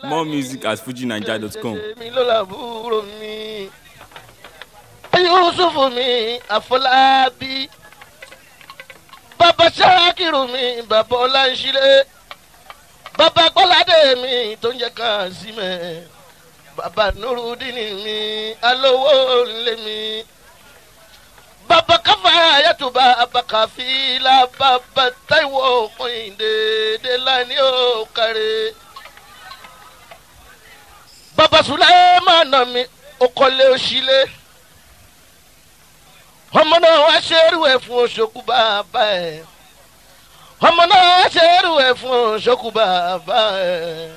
More music at fujinaija.com. mi ló làbúrò mi. yusuf mi àfọlábí. bàbá sákìrù mi bàbá ọláńṣílẹ̀. bàbá gbọ́ládé mi tó ń jẹ́ Kásímẹ̀. bàbá nurudini mi alówó ńlẹ̀ mi. bàbá káfá yàtúbà abakàfílà bàbá táìwò kọ́hìndé délání ó kárẹ̀ bàbá sùlẹ́mánà mi ó kọ́lé òṣìlé ọmọ náà wá ṣerú ẹ̀ fún oṣokú bàbá ẹ̀ ọmọ náà wá ṣerú ẹ̀ fún oṣokú bàbá ẹ̀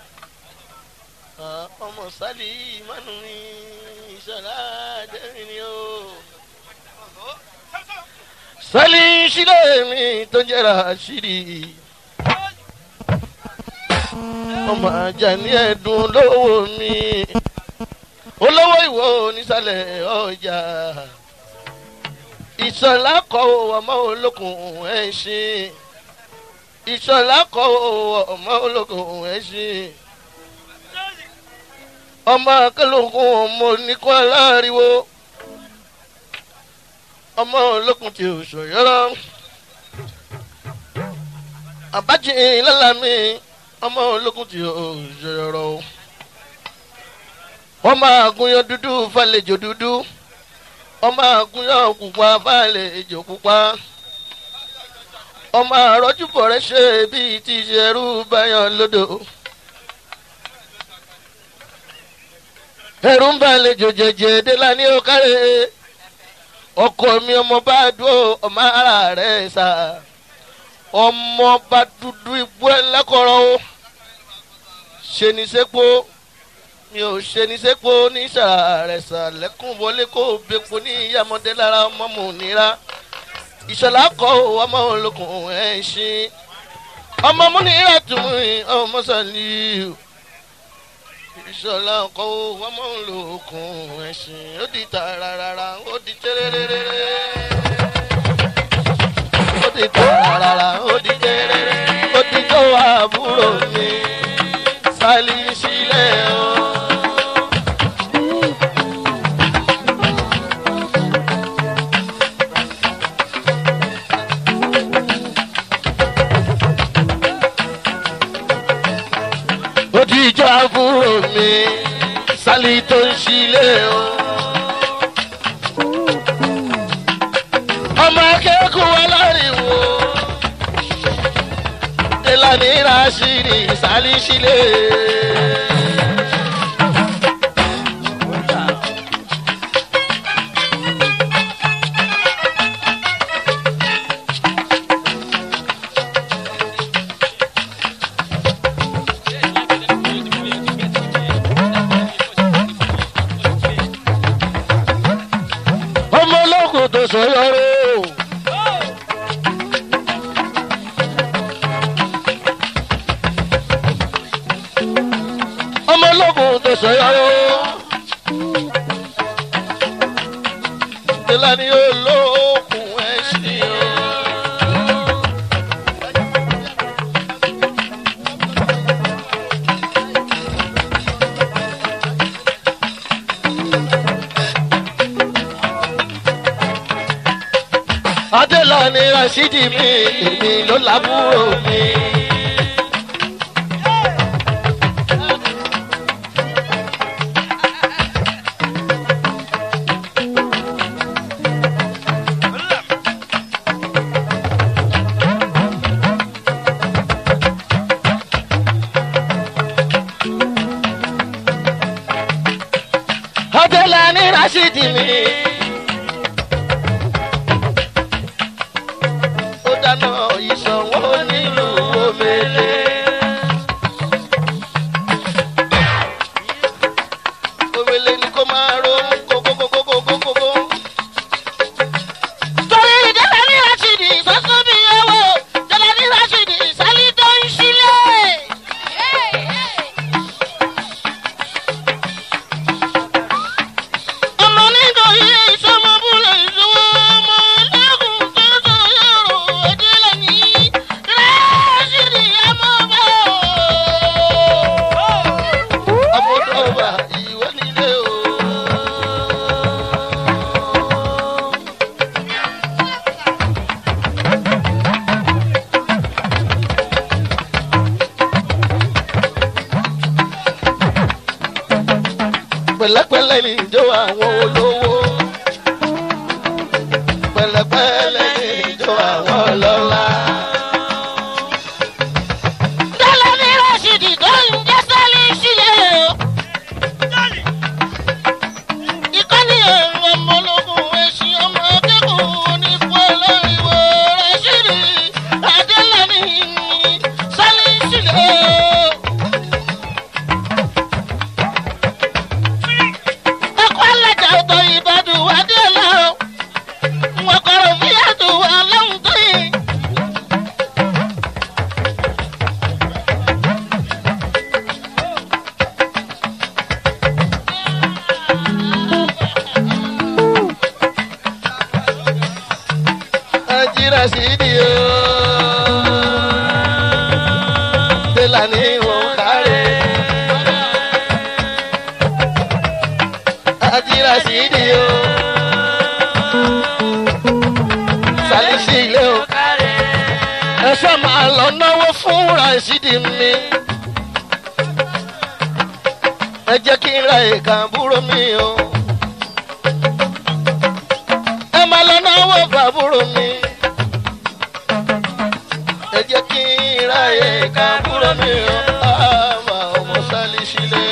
ọmọ sálí ìmánu mi ìṣọ̀lá jẹ́rìí ni ó sálí ìṣílẹ̀ mi tó jẹ́ra ṣírí ọmọ ajá ní ẹ̀dùn olówó mi olówó ìwọ onísàlẹ̀ ọjà ìṣọ̀lá kọ́ ọmọ olókùn ẹ̀ṣin ìṣọ̀lá kọ́ ọmọ olókùn ẹ̀ṣin ọmọ akẹ́lógún ọmọ oníkọ́ aláriwo ọmọ olókùn tí ò ṣòyọ́rọ́ àbájì lálàmì ọmọ ológun tí ó ṣòro wọ́n máa gúnyán dúdú fàlejò dúdú wọ́n máa gúnyán pupa fàlejò pupa ọmọ àrọ́jú bọ̀rẹ́ ṣe bíi ti ṣerú báyọ̀ lódò ẹrú ń bá àlejò jẹjẹ délá ní òkàrẹ́ ọkọ mi ọmọ bá dúró ọmọ ara rẹ̀ sá ọmọ bá dúdú igbó ẹlẹ́kọ̀ọ́rọ́ o ṣe ní sẹ́pọ̀ mi ò ṣe ní sẹ́pọ̀ ní sàrẹ̀sà lẹ́kùn wọlé kó o bẹ́pọ̀ ní ìyàmọ́dé lára ọmọ mò nira ìṣọ̀lá kọ́ o ọmọ olókùn ẹ̀ ṣe ọmọ múnira tún ọmọ sàlíù ìṣọ̀lá kọ́ o ọmọ olókùn ẹ̀ ṣe ó di tààràràrà ó di tẹ́rẹ́rẹ́rẹ́ ó di tààràrà ó di tẹ́rẹ́rẹ́ ó di tó àbúrò mi sálí sílẹ̀ o. ó di ìjọ àbúrò mi sálí tó ń sílẹ̀ o. ọmọ akẹ́kọ̀ọ́ aláriwo tẹ́lání rásìrì sálí sílẹ̀. ọmọ ológun tó sọ yọrọ. ọmọ ológun tó sọ yọrọ. ìlànà olókùn ẹ̀sìn o. adélànì rasidi mi èmi ló lábúrò mi. adélànì rasidi mi. ó dáná ìṣòwò nílùú omele. omele ni kó máa ro kókókókókókókó. torí ìjọba ní rásìdì sọ́sọ́ bí owó ìjọba ní rásìdì sálí tó ń sílẹ̀. ọmọ nígbà yìí pẹ̀lẹ́pẹ̀lẹ́ ní ìjọ àwọn olówó pẹ̀lẹ́pẹ̀lẹ́ ní ìjọ àwọn ọlọ́lá. Dọ́là ní Rashidi tó ń jẹ́ sálí sílẹ̀ o. Ìkọ́ni ẹ̀rọ ọmọ ológun ẹ̀sìn ọmọ akẹ́kọ̀ọ́ onípò olóríwó Rashidi Adélàní sálí sílẹ̀ o. Ẹ̀kọ́ alájà ọ̀tọ̀ Ìbàdàn Adélà o. Wọ́n kọ̀rọ̀ fíyàtọ̀ aláwùn tó yìí. Ajira Sidi o. Delani Okare. Ajira Sidi o. Salisi ilé o. Ẹ ṣe máa lọ náwó fún Rasidi mi. Ẹ jẹ́ kí n ra ìka àbúrò mi o. Ẹ máa lọ náwó fàbúrò mi ẹ jẹ́ kí n ráyè ká kúrò ní ọmọ ọmọ sálí sílẹ̀.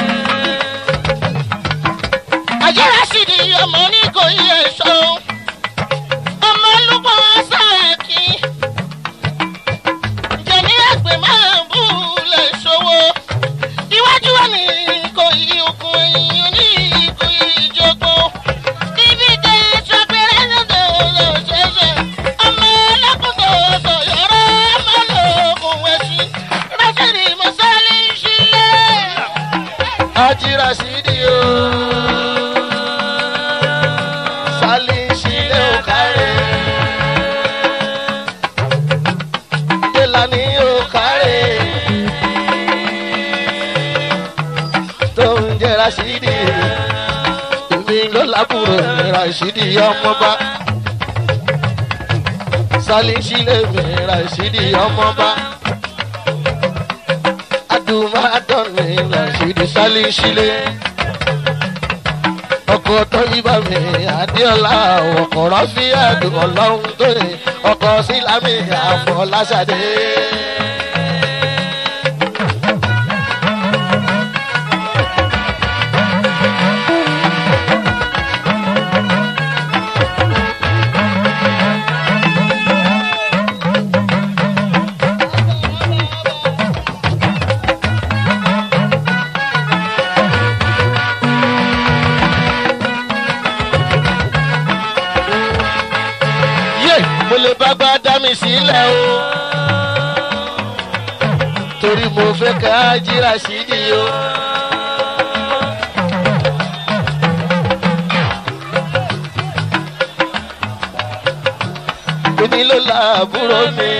àjẹrà sì di ọmọ ní kò yí ẹ̀ṣọ́ ọmọ olùkọ́ sáàkì jẹ̀ní ẹgbẹ́ máa bú lè ṣòwò iwájú wa ní kò yí okun ẹ̀yìn ní kò yí ìjọgbọ́n níbi tẹ ṣàpẹrẹ ṣẹṣẹ ṣẹṣẹ ọmọ ẹlẹ́kùnkùn sọ̀yọ́rọ́ ọmọ lóògùn ẹ̀sìn rẹ́sẹ̀rì mọ́sálí sílẹ̀. Ajira Sidi o. Sálí sílẹ̀ ò kárẹ̀. Délani ò kárẹ̀. Tó ń jẹ́ Rasidi. Èmi ló lábúrò mi Rasidi ọmọba. Sálí sílẹ̀ mi Rasidi ọmọba adumadọ́ni rasidi sálísílẹ̀ ọkọ̀ tó yíba mi adéọlá ọkọ̀ rọ́fí àdùn ọlọ́run tó ní ọkọ̀ sílámì àfọláṣadé. yé mo lè bá gbá dá mi sílẹ̀ o torí mo fẹ́ ká jíra sí ni o. èmi ló la àbúrò mi.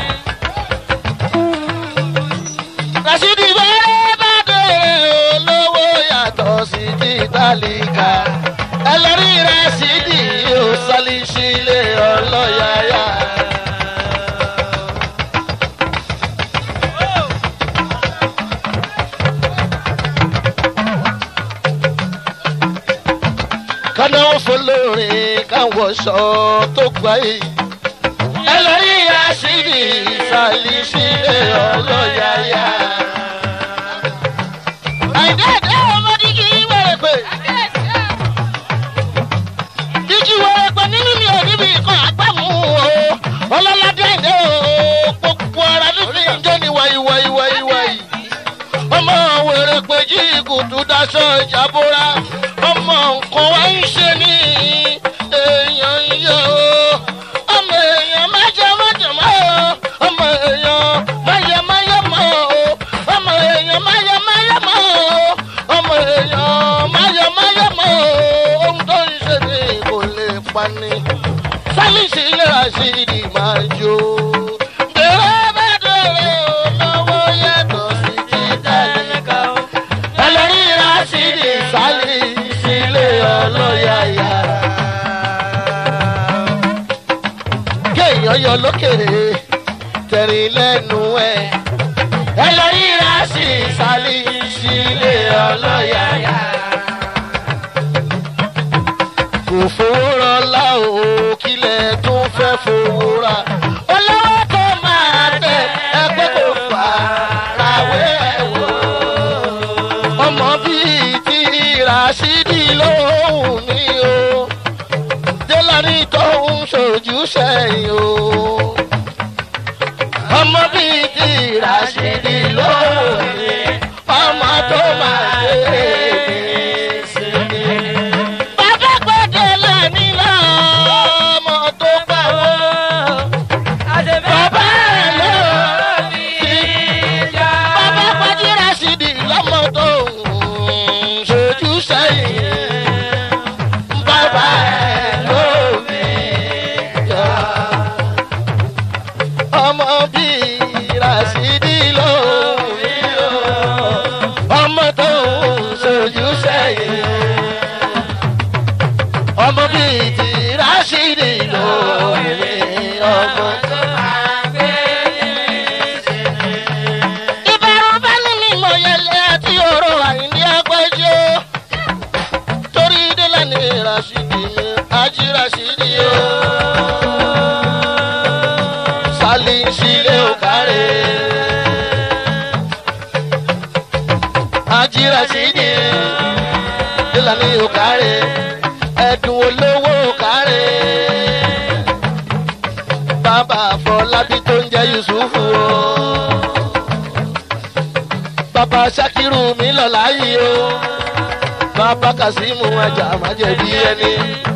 Rasidi bẹ́rẹ̀ bá dòrè olówó yàtọ̀ sí ti tálíkà. Ẹlẹ́rìí Rasidi yóò sálí sílé ọlọ́yàyà. Kánáwó fọlọ́rin káwọ̀ ṣọ́ tó gbáyé ẹlẹ́rìí àṣírí ìsàlì sílé ọlọ́yàyà. àìdáàdá ọmọ dígí wẹ̀rẹ̀ pé dígí wẹ̀rẹ̀ pé nínú mi ò níbi kan àgbàmú o ọlọ́ládé àìdé o gbogbo ara ló fi ń jẹ́ ní wáyíwáyíwáyíwáyí. ọmọ wèrè pé jí kùtù daṣọ ìjàbọra ọmọ nǹkan wá ń ṣe ní èèyàn yẹ o ọmọ èèyàn má jẹ má jẹ má o ọmọ èèyàn má yẹ má yẹ má o ọmọ èèyàn má yẹ má yẹ má o ọmọ èèyàn má yẹ má yẹ má o ohun tó ń ṣe ní kò lè pa ni sálíṣì lera sí ìdí máa jó. Bẹ̀rẹ̀ bá dọ̀rẹ́ o, lọ́wọ́ yàtọ̀ sí ti tálíkà o. Ẹlẹ́rìí Rásídì sálí sílé ọlọ́yàyà. Kéèyàn yọ lókèrè tẹ̀rín lẹ́nu ẹ̀. Ẹlẹ́rìí Rásídì sálí sílé ọlọ́yàyà. fowó rọlá o kílẹ̀ tún fẹ́ fowó ra olówó tó máa tẹ ẹgbẹ́ kò fà ràwé ẹ̀wọ̀ ọmọ bíi ti ràṣídì lóhùn mi o délání tó ń ṣojú sẹ́yìn o ọmọ bíi ti ràṣídì lóhùn mi ọmọ tó máa dé sí mi. bàbá gbọ́dọ̀ lẹ́ni lọ́mọ tó gbà wọ́n. bàbá ẹ̀ ló ní bàbá pàdé ràṣídì lọ́mọ tó ń ṣojú sẹ́yìn. bàbá ẹ̀ ló ní yọ. ọmọ bíi ràṣídì ló ní yọ. ọmọ tó ń ṣojú sẹ́yìn. ọmọ bíi ti ràṣídì ló ní ọmọ tó ìbẹ̀rù bá ní mi mọ̀ yẹlẹ àti òrò àyíndí agbẹ́jọ́ torí délẹ̀ ní rasidi mi ají rasidi o sálí sílé ò kárẹ̀ ají rasidi délẹ̀ ní ò kárẹ̀ ẹ̀dùn olówó ò kárẹ̀ bàbá àfọlábí tó ń jẹ́ yusufu o bàbá sakiru mi lọ láàyè o bàbá kasimu ajá májèbí ẹni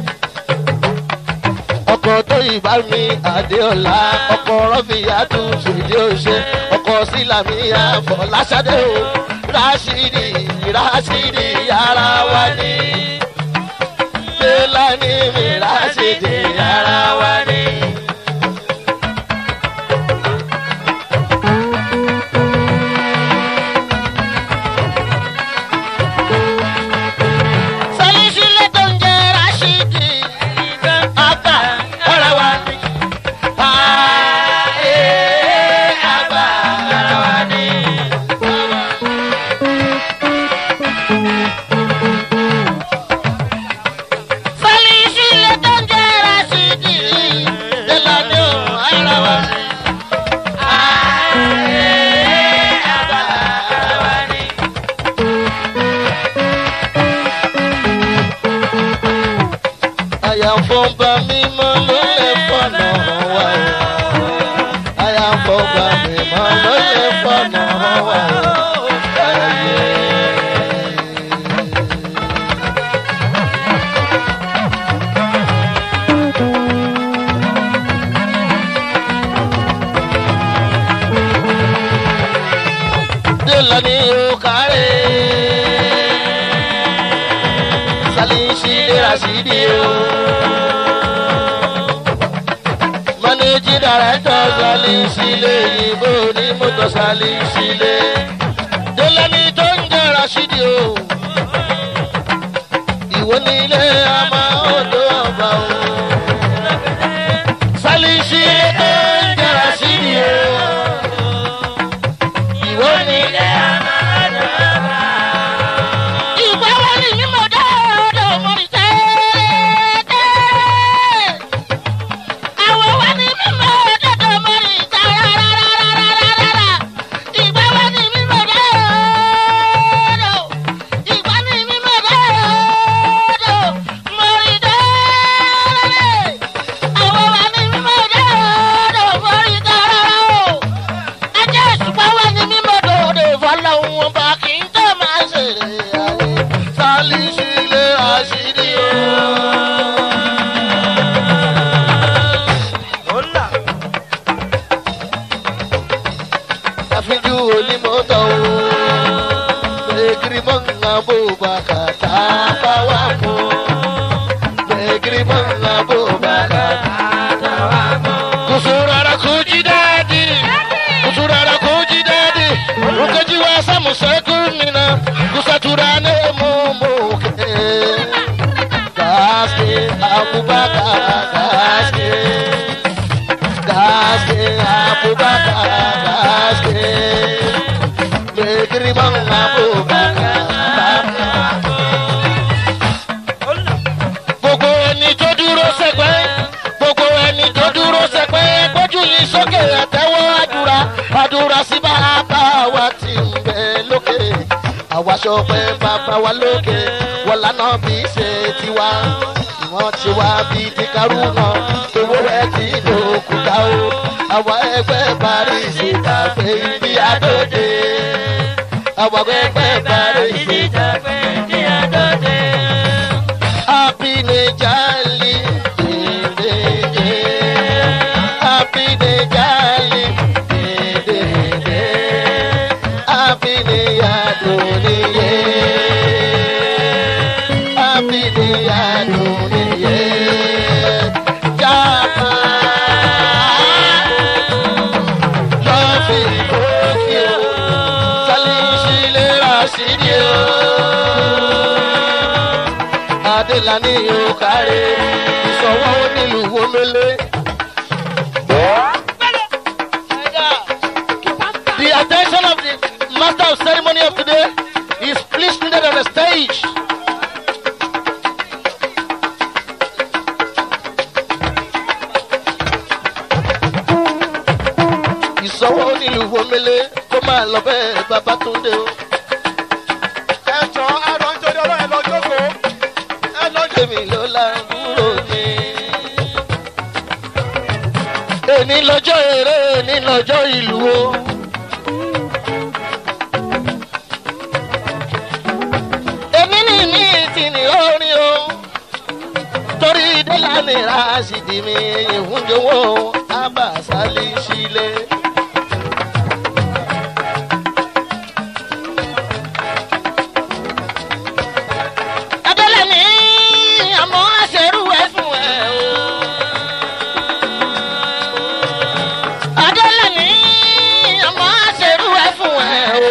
ọkọ tó ìbá mi adéọlá ọkọ rọfìyàtú ṣèdí òṣè ọkọ sílámì àfọláṣadé o rásìdì rásìdì yàrá wa ní fẹlání mi rásìdì yàrá wa ní. sọlísílẹ̀ tó ń jẹ́ rásìdì àgbà ọ̀rẹ́ wa ní. Ààyè àgbà ọ̀rẹ́ wa ní. sọlísílẹ̀ tó ń jẹ́ rásìdì délàdé ọ̀rẹ́ wa ní. Ààyè àgbà ọ̀rẹ́ wa ní. àyànfọ́nba mímọ́ ló lè fọ̀nà wá o. àyànfọ́nba mímọ́ ló lè fọ̀nà wá o. Ayé. Délani ó kárẹ̀ salisi rasidi o. Maniji director salisi le yìnbó ní mọ́tò salisi le. Délẹ́ni tó ń jẹ́ rasidi o. Ìwọ ní ilé àmà odò ọba o. Salisi tó ń jẹ́ rasidi o. Ìwọ ní ilé àmà odò ọba o ìgbà wo ni mímọ dáadọ́ mọ̀rí tẹ́tẹ́. àwọn wa ni mímọ dáadọ́ mọ̀rí tẹ́rẹ́rẹ́rẹ́rẹ́rẹ́rẹ́. ìgbà wo ni mímọ dáadọ́. ìgbà ni mímọ dáadọ́ mọ̀rí tẹ́rẹ́. àwọn wa ni mímọ dáadọ́ mọ̀rí tẹ́rẹ́. ajá ìṣùpá wa ni mímọ dòde fọlọ́hún ọba kì í tẹ́ máa ṣèrè ayé sálíṣílẹ̀ àṣírí o. àfijú onímọ̀tò o fẹ́gírí mọ́ngà bó bàkà tá a bá wà fún fẹ́gírí mọ́ngà bó bàkà tá a wà fún. kùsùrọ̀rọ̀ kù jí dáadé kùsùrọ̀rọ̀ kù jí dáadé rukaji wa samu sekunina kusatura ne mumuke gaske abubakar gaske gaske abubakar gaske mai girman abubakar gbogbo ní ẹ̀tẹ́wọ́ àdúrà àdúrà sí bàbá wa ti ń bẹ lókè àwa sọpẹ́ bàbá wa lókè wọ́n lànà bí ṣe tiwa wọ́n ti wá bí ti karú náà owó rẹ̀ ti lòkùtà o àwọn ẹgbẹ́ paris ìtàgbé ibi àdóde àwọn ẹgbẹ́ paris ìtàgbé ibi àdóde. Happy Nejali, Dede, Happy Nejali, Dede, Happy Neyadoniye, Happy Neyadoniye, Japa, Lọ́ọ̀fì Tókíò, Sálíṣílẹ̀ Rashidi o adélani òkàrè ìṣọwọ́ onílù wọmẹlẹ. The attention of the master of ceremony of today is please needed on the stage. ìṣọwọ́ onílù wọmẹlẹ kó máa lọ bẹ́ẹ̀ bàbá tó dé o. ẹjọ ẹlọ nítorí ọlọ́run ẹlọ jókòó ẹlọ jókòó. èmi ló lágbúrò mi. èmi lọ́jọ́ eré èmi lọ́jọ́ ìlú o. èmi ní mi ti ní orin o. torí délà ní rásìdì mi ìhúnjowó abàṣálí sílé. Adélẹ̀ ní àmọ́ àṣẹrú ẹ̀ fún ẹ o. Adélẹ̀ ní àmọ́ àṣẹrú ẹ̀ fún ẹ o.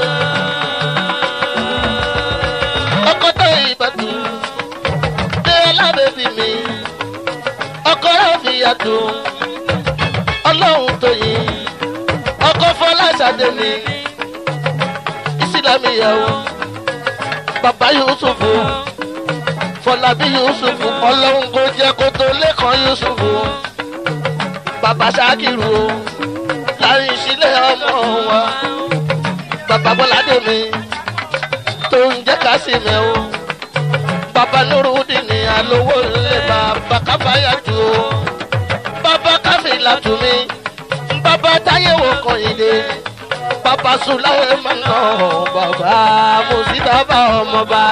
Ọkọ tó ìbàdù dé lábẹ́bí mi. Ọkọ rẹ̀ fi yàtọ̀. Ọlọ́run tó yin. Ọkọ Fọláṣadé mi. Ìsìlámì ìyàwó. Bàbá Yusufu fọlábí yusufu ọlọ́run kò jẹ́ kó tó lẹ́kàn yusufu bàbá ṣákìrù o láyé sílẹ̀ ọmọ wa bàbá bọ́ládé mi tó ń jẹ́ kásìmẹ̀ o bàbá nurudi ní alówó ńlẹ̀ bàbá káfáyàtú o bàbá káfíńlá tù mí bàbá táyéwò kọ̀yìndé bàbá sùláwé mọ́nà bàbá mùsíbàbà ọmọba.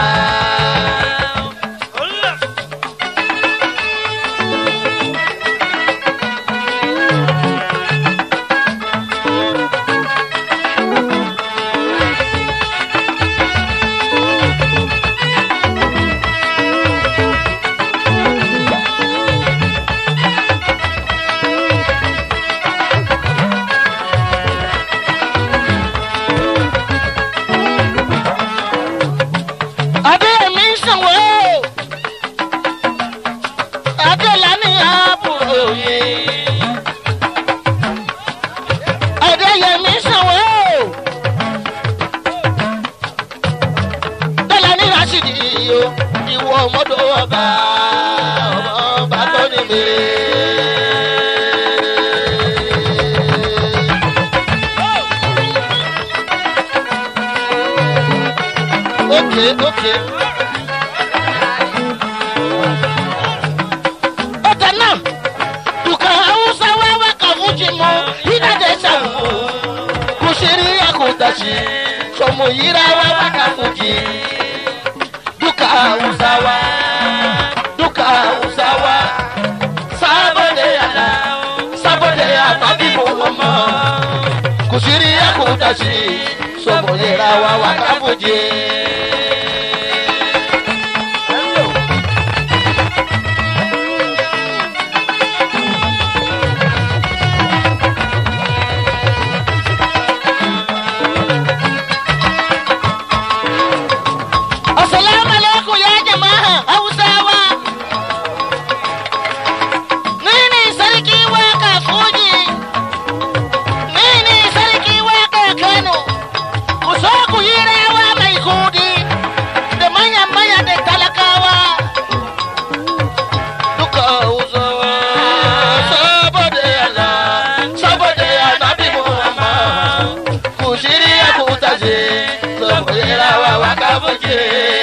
adéyẹmí sanwó adélani àbúrò yìí adéyẹmí sanwó adélani rasidi o ìwọ ọmọdé ọba ọba tó ní mi. Okay, okay. Ọ̀tẹ̀ náà, dùkà Hausa wá wá kà fún Jìmọ̀, yíná dé sàmù. Kò ṣe rí àkùtàṣì, sọmọ yíra wá wá kà fún jì. Dùkà Hausa wá, dùkà Hausa wá. Sábọ̀dé àná, sábọ̀dé àná bí mo mọ̀ mọ́. Kò ṣe rí àkùtàṣì, sọmọ yíra wá wá kà fún jì. Assalamu alaikum ya jama'a Hausawa. Ni ne sarki waka Fuji. Ni ne sarki waka Kano. Ku so ku yi rawa mai kudi. fújì.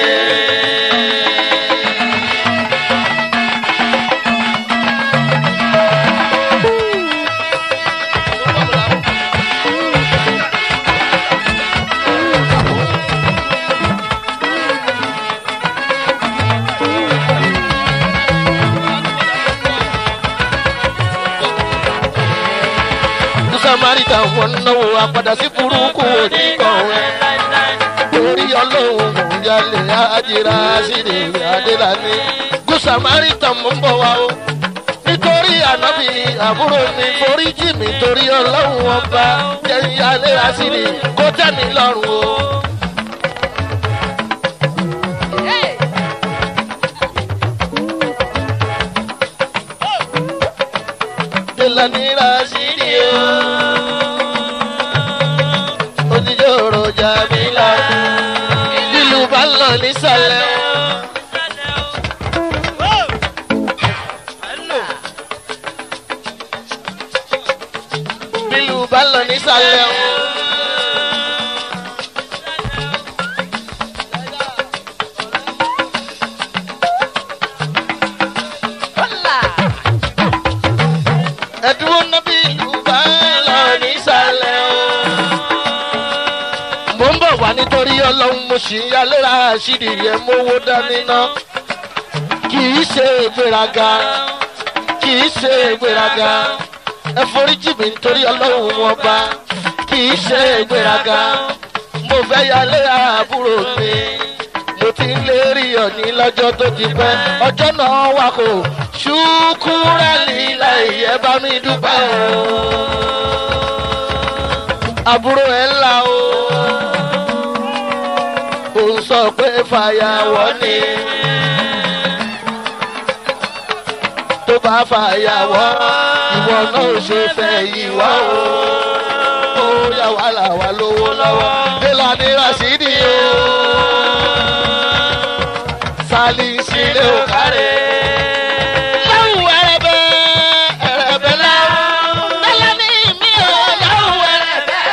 samaritan wọn náwó apàdà sí burúkú oníkọ̀wé torí ọlọ́run òǹjalè àjìrà sílẹ̀ adélàní good samaritan mú bọ̀ wá o nítorí ànábì àbúrò mi forí jì mí torí ọlọ́run ọba jẹ́yìn alẹ́ àṣírí kó tẹ́ mi lọ́rùn o. Delani Rashidi o. Oníjòrò Jamila. Lílu bá ń lọ nísàlẹ̀. Lílu bá ń lọ nísàlẹ̀. Ẹ̀dúró náà bí ìlú bá ń lọ nísàlẹ̀ o mo ń bọ̀ wá nítorí ọlọ́run mo sì ń yálẹ́ra àṣírí yẹn mówó dání ná kì í ṣe ìgbéraga kì í ṣe ìgbéraga ẹ foríjì mi nítorí ọlọ́run wọn bá kì í ṣe ìgbéraga mo fẹ́ yálẹ́ra àbúrò mi mo ti ń lérí ọ̀ní lọ́jọ́ tó ti pẹ́ ọjọ́ náà wà kó ṣùkúrẹ́ lílà ìyẹn bá mi dúpẹ́ o àbúrò ẹ̀ ńlá o ò ń sọ pé fàyàwọ́ ni tó bá fàyàwọ́ ìwọ náà ò ṣe fẹ́ ìwọ́ o ó yà wá là wá lówó lọ́wọ́ délà ní rasidi o sálí sílé ò kárẹ̀. Láwù ẹrẹ̀bẹ̀ ẹrẹ̀bẹ̀ láwù. Bẹ́lẹ̀ ní mi ò láwù ẹrẹ̀bẹ̀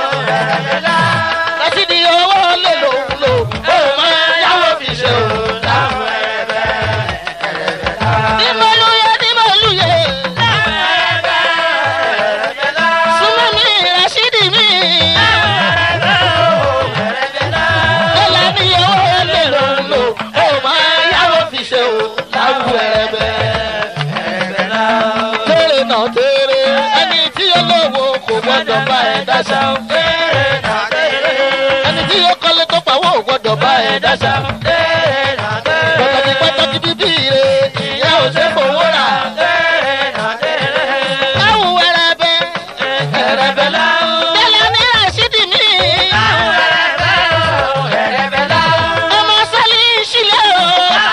rasidi owó lè lòun lò ó máa yáwó fi ṣe o láwù ẹrẹ̀bẹ̀ ẹrẹ̀bẹ̀ láwù. Dímọ̀lúyẹ dímọ̀lúyẹ. Súnmọ́ mi rasidi mi. Bẹ́lẹ̀ ní owó lè lòun lò ó máa yáwó fi ṣe o láwù ẹrẹ̀bẹ̀ tèrè náà tèrè ẹni tí ó lówó kò gbọdọ̀ bá ẹ dáṣà. ẹni tí ó kọ́lé tó pàwọ́ ò gbọdọ̀ bá ẹ dáṣà. pàtàkì pàtàkì bíbí ire ìyá ò ṣe fowó rà. láwù ẹrẹbẹ ẹrẹbẹ láwù. bẹ́lẹ̀ ní àṣídì mi. ọmọ sálí ìṣílẹ̀ o.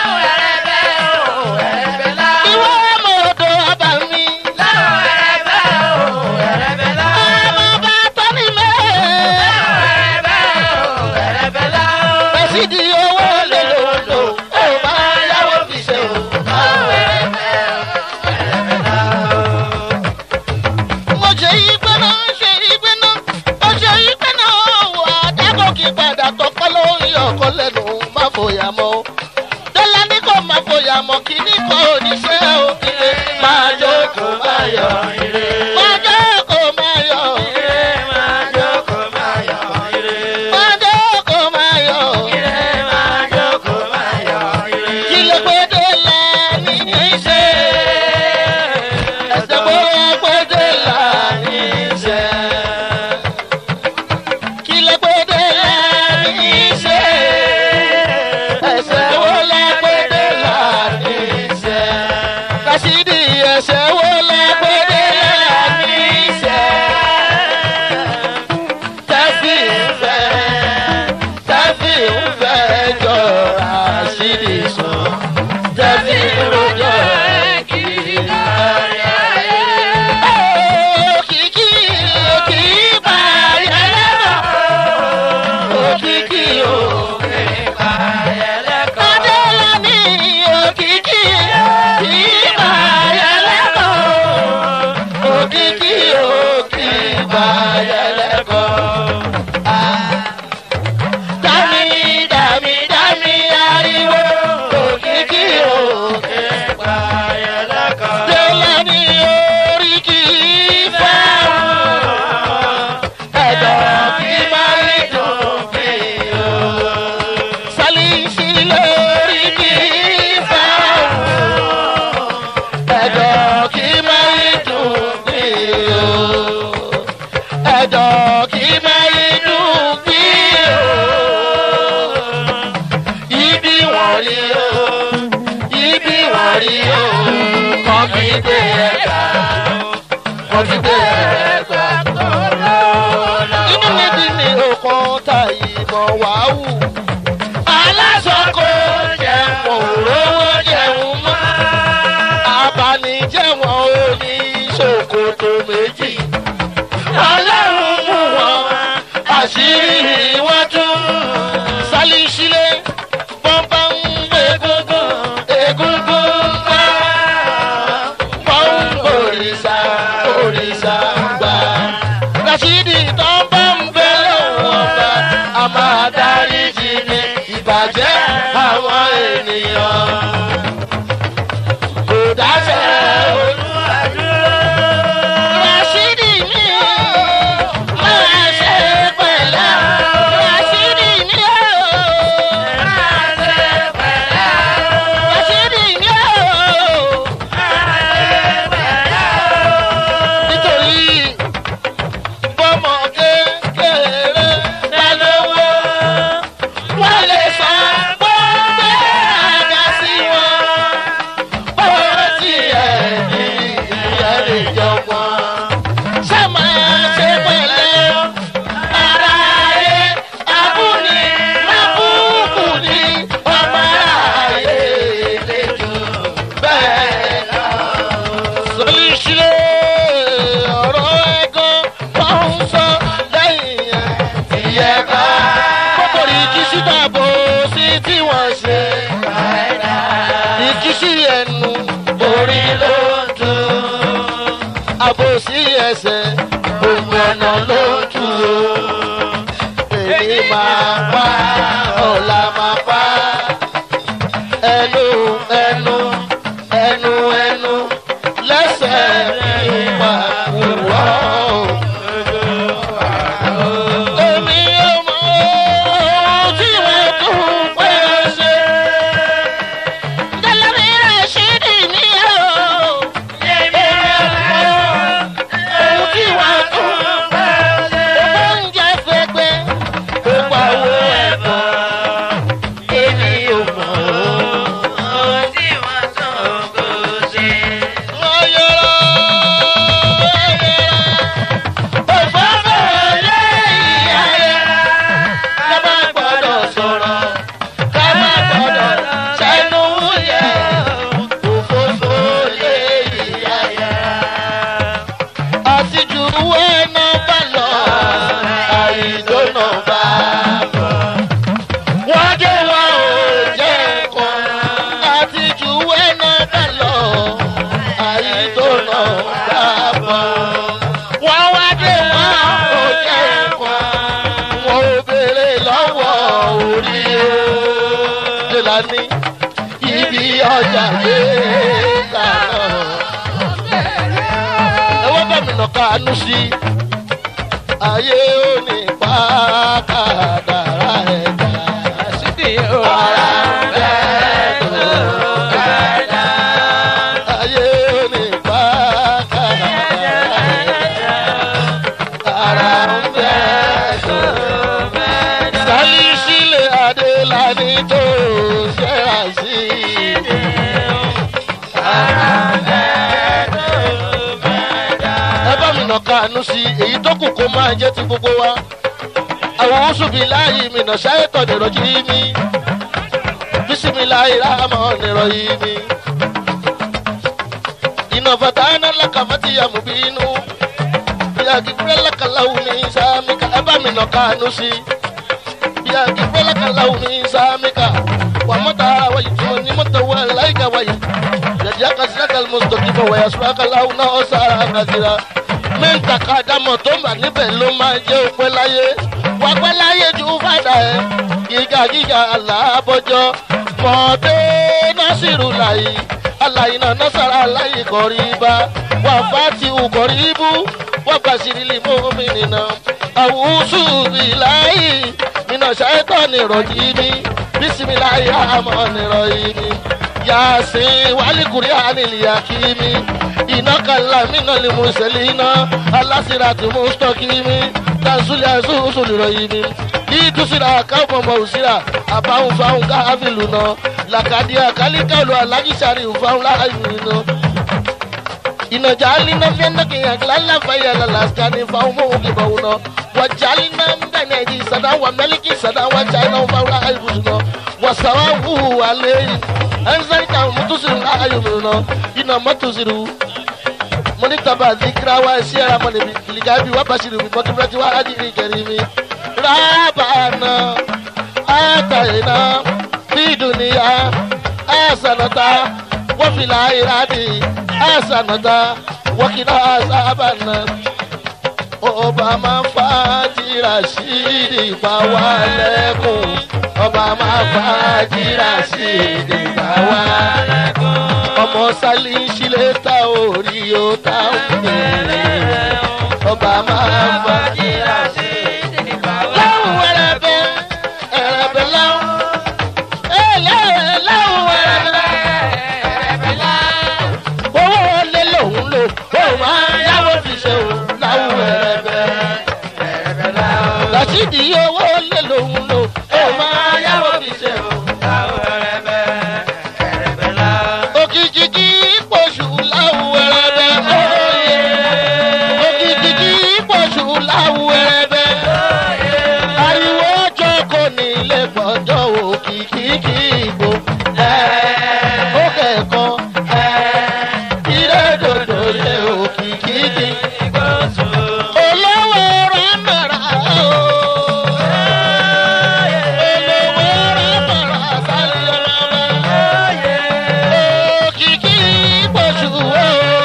ìwọ ọmọ odò ọba mi. ọmọ bá tọ́ni mẹ́. Bẹ́sídì owó lè lò lò, ó máa yáwó fi ṣe o. Mo ṣe yí pé náà, ṣe yí pé náà, mo ṣe yí pé náà, wà á dákọ̀ kí padà tọpẹ́ lórí ọkọ lẹ́nu má fòyà mọ́. Dọ́là ní kò má fòyà mọ́, kí ní kò níṣẹ́ òkèlè. Máa jókòó máa yọ ire. Máa jókòó máa yọ ire. Máa jókòó máa yọ ire. Máa jókòó máa yọ ire. Máa jókòó máa yọ ire. Kí ló pé dọ́là ní í ṣe? Ẹ̀sẹ̀ bó wá pé dọ́là ní í ṣe. Kí ló pé dọ́là ní í ṣe? Ẹ̀sẹ̀ wo la pé dọ́là ní í ṣe? Kàṣídì ẹ̀sẹ̀ wo la pé dọ́là ní í ṣe? Tẹ́sí ń fẹ́ tẹ́sí ń fẹ́ jọ àṣírí sùn tẹ́sí ń rojọ́ kiri kárí ayé. Òkìkí òkìkí bá yẹlẹ́mọ̀. Òkìkí òkè bá yẹlẹ́kọ̀. Adélàní òkìkí òkìkí bá yẹlẹ́kọ̀. Òkìkí òkè bá yẹlẹ́kọ̀. Dami, dami, kígbe ẹgbà wọ́n kígbe ẹgbà inú mi bí mi ò kàn ta ìmọ̀ wàhù aláṣọ kò jẹun òróró jẹun mọ́ abanijẹ́wọ̀n ò ní ṣòkòtò méjì ọlọ́run mú wọn àṣírí wọn tún sálí sílé bọ́ńbà ń gbé egungun egungun ń gbá wọ́n ń òrìṣà òrìṣà ń gbà. rasidi tó ń bá ń bẹ lọ́wọ́ ọba a máa dárí jì ní ìbàjẹ́ àwọn ènìyàn. kò dáṣẹ́ olúwadúró. rasidi mi máa ṣe pẹ̀lẹ́ rasidi mi ó máa ṣe pẹ̀lẹ́ rasidi mi ó nítorí bọ́mọ kékeré lálówó wọ́n lè sọ gbọ́ngbẹ́ àga sí wọn bọ́wọ́ tí ẹ̀ ní ìyá lè jọgbọ́n ṣé máa ṣe pẹ̀lẹ́ ara ayé abúni mábùkù ní ọmọ ayé lè jù bẹ́ẹ̀ lọ sọlí sílé ọ̀rọ̀ ẹ̀gán wọ́n ń sọ lẹ́yìn ẹ̀ ìyẹn ká. kókòrò ìkísí dàbò sí tí wọ́n ṣe. ìkísí ẹnu orí ló ń dùn. àbòsí ẹsẹ̀ gbogbo ọ̀nà ló ń tù ó. èmi máa pa ọ̀la máa pa ẹnu ẹnu ẹnu ẹnu lẹ́sẹ̀ ìwà wúwọ́. Èmi ò mọ ohun tí wọ́n tún pẹ́ ṣe. Dẹ́lẹ́rì rẹ̀ ṣì dì mí o. Èmi ò mọ ohun tí wọ́n tún pẹ́ ṣe. Oúnjẹ fẹ́gbẹ́, ó pawó ẹ̀fọ́. Èmi ò mọ ohun tí wọ́n tún kò ṣe. wọ́n dé wọn ò jẹ́ kan àti jù wẹ́nà bá lọ àìdónà bá bọ̀. wọ́n wá dé wọn ò jẹ́ kan wọn ò béèrè lọ́wọ́ orí o. Dèlání ibi ọjà dé lànà. ẹ wọ́n bá mi nà kánú sí i. ayé ò ní pa kádàrá ẹ̀dá. Ara ń bẹ tó kádà. Ayé ò ní pa kádàrá ẹ̀dá. Ara ń bẹ tó kádà. Sálí sílẹ̀ Adélání tó ṣẹ́ra sí i. Ara ń bẹ tó kádà. Ẹ bá mi nà kánú sí i, èyí tó kù kó máa jẹ́ ti gbogbo wa àwọn oṣùbí láàyè mi nà ṣáyẹ̀tọ̀ nìrọ̀ yìí mi bísímiláì ráàmọ̀ nìrọ̀ yìí mi. iná fata iná lákàmátì yàmù bí inú bíyà kíkúrẹ́ lákàláwù ní sámíkà ẹ bá mi nà kánú sí bíyà kíkúrẹ́ lákàláwù ní sámíkà wà mọ́tà wáyé tí mo ní mọ́tà wà láìka wáyé yàtí akásílákà mọ́tòkì fún wáyà sùrákàláwù náà ó sára àkàsíra mẹ́ta ká dámọ̀ tó mà níbẹ̀ ló máa jẹ́ òpẹ́ láyé wà pẹ́ láyé ju fàdà ẹ̀ gíga gíga aláàbọ̀jọ́ mọ̀ọ́dé násìrù láyé aláyé náà násàrà aláyé kọ̀rí bá wà fàtí ukọ̀rí bú wà bàṣírí lìmọ́ mi nìna àwùsù bìláyé nínà ṣáìtọ́ nìrọ̀jì mi bísímiláyé àmọ́ nìrọ̀jì mi yasin walikuri aniliyakimi iná kala mina ni muselina alasirati mustakimi tasuli asusu liroyimi itusira káfọmọ òsira àbáhùn fáhùn káfílù náà làkàdíà kálíkàlù alájísàrí fáhùn láàyè náà inajalina fiannaki yaglala fayala laskani faumo ukibauno wajalina mbeneji sada wa meliki sada wa china faula aibusuno wasawahu alei anzalika mutusiru la ayumuno ina matusiru moni taba zikra wa siyara moni ligabi wa bashiru bi bakibati wa ajiri karimi rabana atayna fi duniya asanata wa fil akhirati asanata wa qina azabannar ọba máa fa jìrà sí ìdìbà wa lẹ́kùn ọba máa fa jìrà sí ìdìbà wa lẹ́kùn ọmọ sálí sílẹ̀ ta orí ó ta òkèèrè ọba máa fa jìrà sí ìdìbà wa. láwùn ẹrẹbẹ ẹrẹbẹ láwùn ẹlẹ́rẹ̀ láwùn ẹrẹbẹ ẹrẹbẹ láwùn owó lé lòun lò ó máa yáwó fi ṣe òun láwùn ẹrẹbẹ ẹrẹbẹ láwùn. làṣídìí owó lé lòun lò ó máa yáwó fi ṣe òun láwùn ẹrẹbẹ ẹrẹbẹ láwùn. òkìkí kí pọ̀ṣù láwùn ẹrẹbẹ óye. òkìkí kí pọ̀ṣù láwùn ẹrẹbẹ ariwo ọjọ́ kò ní ilé gbọ́jọ́ òkìkí kí ìbò ó kẹ̀kọ́ ilé dòdò lé òkìkí kí olówó rámàrà o olówó rámàrà sáré ọlọ́mọ òkìkí pọ̀jù o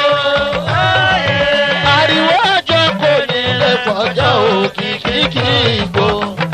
ariwo ọjọ́ kò ní ilé gbọ́jọ́ òkìkí kí ìbò.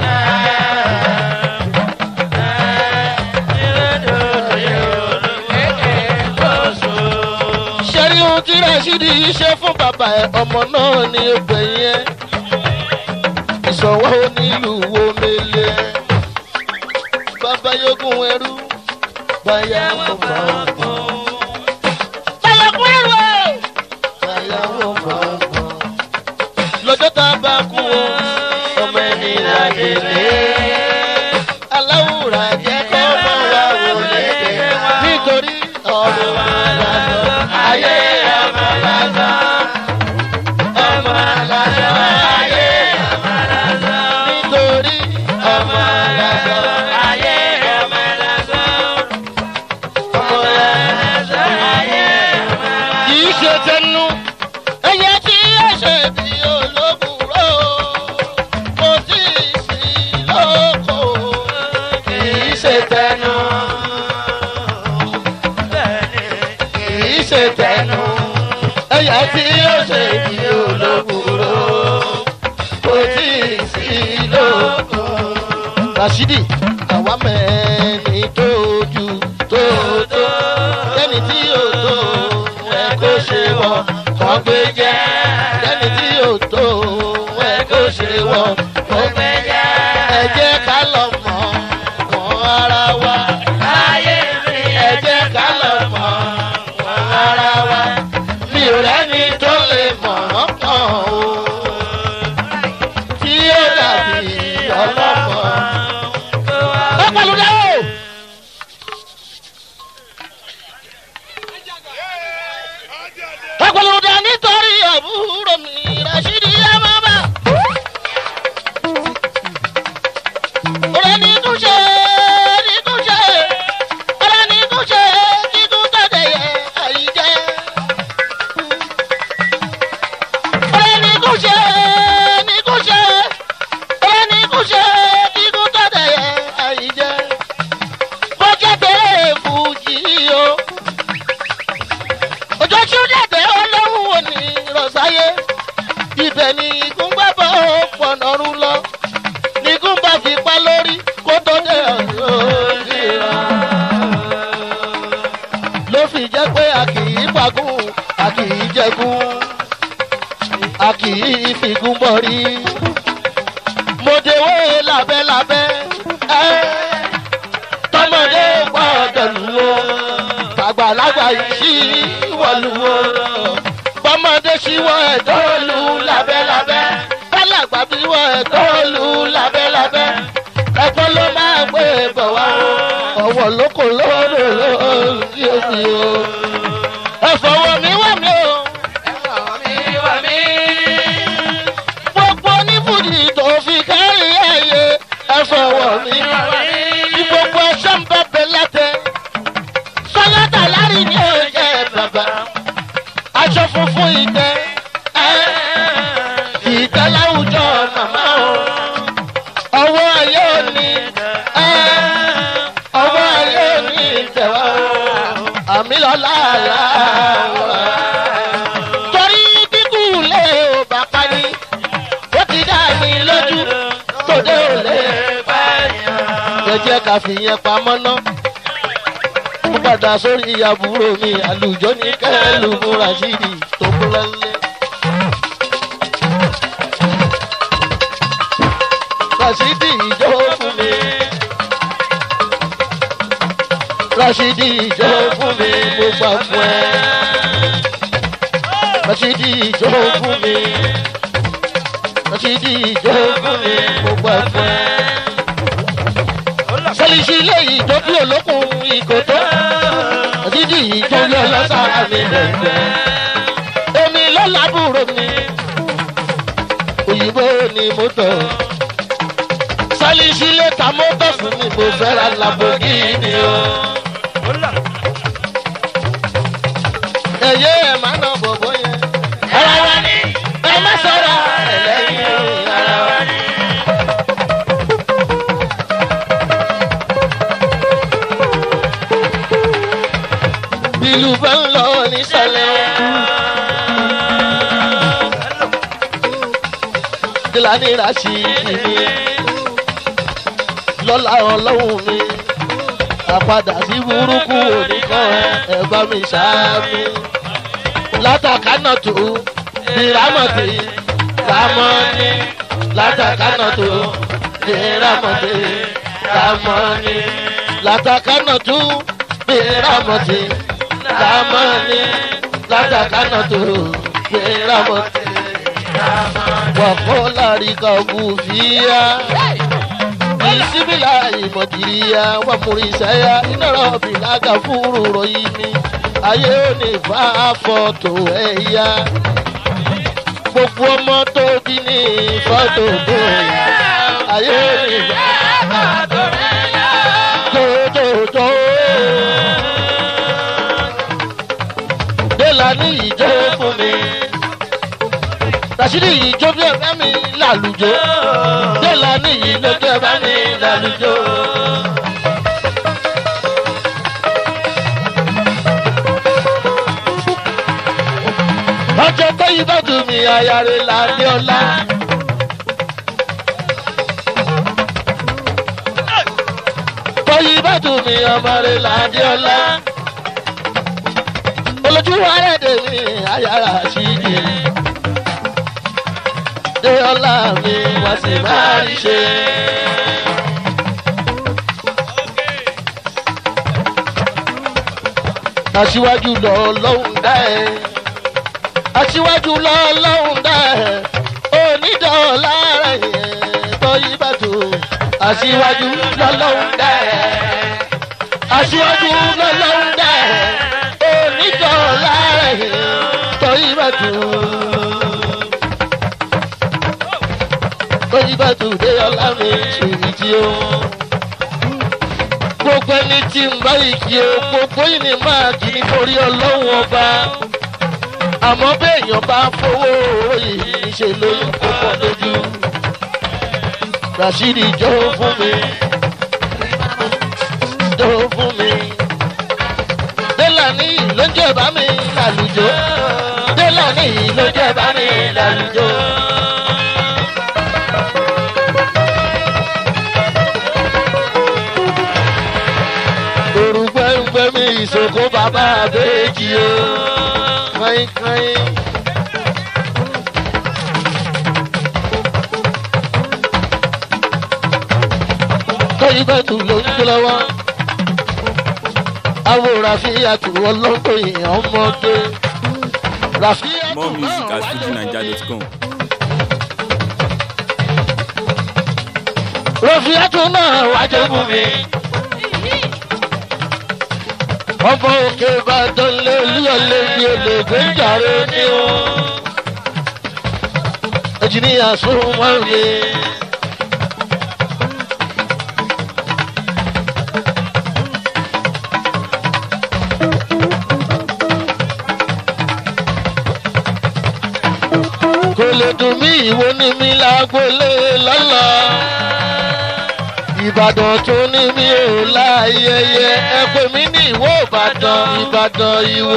ṣẹ́rí ohun tí rashidi yìí ṣe fún bàbá ẹ̀ ọmọ náà ní ẹgbẹ́ yẹn ìṣọwọ́ onílùú wo mele bàbá yógún ẹrú báyà wọ́n bá ọkọ̀. báyà kú ẹrú o. báyà wọ́n bá ọkọ̀. lọ́jọ́ tá a bá kú o ọmọ ẹni ládélé aláwùrà jẹ́ kọ́ mọ́ wa wọlé nítorí ọ̀rọ̀ wa lásán ayé ọmọ lásán ọmọ lásán ayé ọmọ lásán nítorí ọmọ lásán ayé ọmọ lásán ọmọ lásán ayé ọmọ lásán. kì í ṣe tẹnu ẹyẹ tí yóò ṣe bí olóbùrò kò tí ì sí lóko kì í ṣe tẹnu kìí ṣe tẹnu ẹyà tí yóò ṣe bí olóbùrò kò tí ì sí lóko. rasidi àwa mẹ́ni tó ju tó tó lẹ́ni tí yóò tó ẹ kó ṣe wọ kọ́ gbé jẹ́ lẹ́ni tí yóò tó ẹ kó ṣe wọ kọ́ gbé jẹ́ ẹ jẹ́ ká lọ mọ̀ mọ́ ara wa láyé mi ẹ jẹ́ ká lọ mọ̀ mọ́ ara wa mi ò rẹ́ni tó lè mọ̀ ọ́ kàn ó tí ó dàbí ọlọ́mọ. ó pẹ̀lú dẹ́ o. ó pẹ̀lú dẹ́ nítorí àbúrò mi rashidi yamaba. ọ̀rẹ́ ní túnṣe ní túnṣe ọ̀rẹ́ ní túnṣe kíkún tẹ̀lé yẹ àyíjẹ́. ọ̀rẹ́ ní túnṣe ní túnṣe ọ̀rẹ́ ní túnṣe kíkún tẹ̀lé yẹ àyíjẹ́. bọ́jẹ́ bẹ́ẹ̀ fújì o. òjò ṣúdẹ̀dẹ̀ ọlọ́run ò ní rọ̀ṣáyé. ibẹ̀ ni ìgúngbàbọ̀ pọ̀nọ́rún lọ nígún bá fi pa lórí kó tó dé ọ̀dọ́ ìra. ló fi jẹ́ pé a kì í pagún a kì í jẹgún a kì í fìgún bọ̀rí. mo dewé lábẹ́lábẹ́ ẹ́ tọmọdé gbọ́dọ̀ lù ó tàgbàlagbà yìí wọ̀lú ó bọ́mọdé ṣíwọ́ ẹ̀dọ́ lù lábẹ́lábẹ́ kálàgbà bí wọ́n ẹ̀dọ́ lù lábẹ́lábẹ́ ẹ̀gbọ́n ló máa gbé bọ̀ wá o ọ̀wọ̀ lóko lóòrò lóòrò sí òsì o ẹ̀fọ̀wọ̀ mi wà mí o fọwọ́ mi. Bí gbogbo ẹṣọ́ ń bẹ́ bẹ́ lẹ́tẹ̀. Sọ́yọ́dà lárí ni ó jẹ́ bàbá. Aṣọ funfun ìtẹ́. Ìtẹ́ láwùjọ màmá o. Ọwọ́ ayé òní. Ọwọ́ ayé òní ìtẹ̀wá o. Àmì lọ́la àlá wa. Torí dínkù lé o bàbá ni. Ó ti dá mi lójú. Tòde ò lè bá yàn. Jẹ́jẹ́ ká fi yẹn pamọ́ ná. Mo padà sórí àbúrò mi àlùjọ ní kẹ́lù múra sídi tó kú lọ́lẹ́. Rasidi ìjọ fún mi. Rasidi ìjọ fún mi mo gbà fún ẹ. Rasidi ìjọ fún mi. Rasidi ìjọ fún mi mo gbà fún ẹ. Sẹ́lísì ilé ìjọ bí olókùn ìkòtó. Rasidi ìjọ yọ lọ́sàrà mi lẹ́gbẹ̀ẹ́. Èmi ló lábúrò mi. Òyìnbó ni mo tọ̀ sálíṣí lẹ́ka mọ́tò fún mi mo fẹ́ ra lamborghini o. ẹ̀yẹ́ ẹ̀ máa ná bọ̀bọ̀ yẹn. ara wa ni ẹ má sọ̀rọ̀ ẹlẹ́yìn ara wa ni. bílù bá ń lọ nísàlẹ̀ o. Gíláni Rashidi ni lọ́la ọlọ́run mi àpadà sí burúkú oníkan ẹ bá mi ṣáámi látàkánà tó bírámọ̀tì rámọ́ni látàkánà tó bírámọ̀tì rámọ́ni látàkánà tó bírámọ̀tì rámọ́ni látàkánà tó bírámọ̀tì wàkọ́ láríkà ògùnfìyà bisimila ìmọ̀jìyà wà múri sẹ́yà iná rọ̀bì lága fúru ròyìn mi ayé ò ní fa fọ́tò ẹ̀yà gbogbo ọmọ tó bí ní fọ́tò tó yà ayé ò ní fa fọ́tò ẹ̀yà tótótó. Délà ní ìjọ fún mi. Rashidi ìjọ bí ẹ̀fẹ́ mi lálùjọ. Délà ní ìlójú ẹ̀fẹ́ mi lálùjọ. Ọjọ́ tó yí bá dùn mí ayáre lálẹ́ ọ̀la. Tọ́yí bá dùn mí ọmọ rẹ̀ lálẹ́ ọ̀la. Olójú wa rẹ̀ dè mí ayára sí i dé ọlá mi wá sí máa rí ṣe. aṣíwájú lọ lọ́hùn dá ẹ aṣíwájú lọ lọ́hùn dá ẹ onídọ̀ọ́lá rẹ̀ yẹn tọ́yí bàtò aṣíwájú lọ lọ́hùn dá ẹ aṣíwájú lọ lọ́hùn dá ẹ onídọ̀ọ́lá rẹ̀ yẹn tọ́yí bàtò. lóyún bá tún dé ọlá mi ṣèyí tí ó. gbogbo ẹni tí ń bá ìkí o gbogbo yìí ni máa kì í nítorí ọlọ́run ọba. àmọ́ béèyàn bá fowó yìí ṣe lóyún púpọ̀ lójú. rashidi jó fún mi jó fún mi. délàní ló jẹ́ bá mi lálùjọ. délàní ló jẹ́ bá mi lálùjọ. orúkọ ẹgbẹ́ mi ìṣòkò bàbá àbẹ́jì o káyínkáyín. tóyí bẹ́ẹ̀ tù ló ń gbé lọ́wọ́ àwòrán àfihàn ọlọ́gbọ̀n èèyàn ọmọdé ràfíà More music at fujinaija.com. ràfíà tó náà wájú fún mi. ọmọ òkè ìbàdàn lé olúyọlé bí olègbè jàre ní o. ẹjìníyà sún wọn mi. dùn mí ìwo ní mi lágbólé lọ́lọ́ ìbàdàn tó ní mi ò láyẹyẹ ẹ pè mí ní ìwó ìbàdàn ìbàdàn ìwó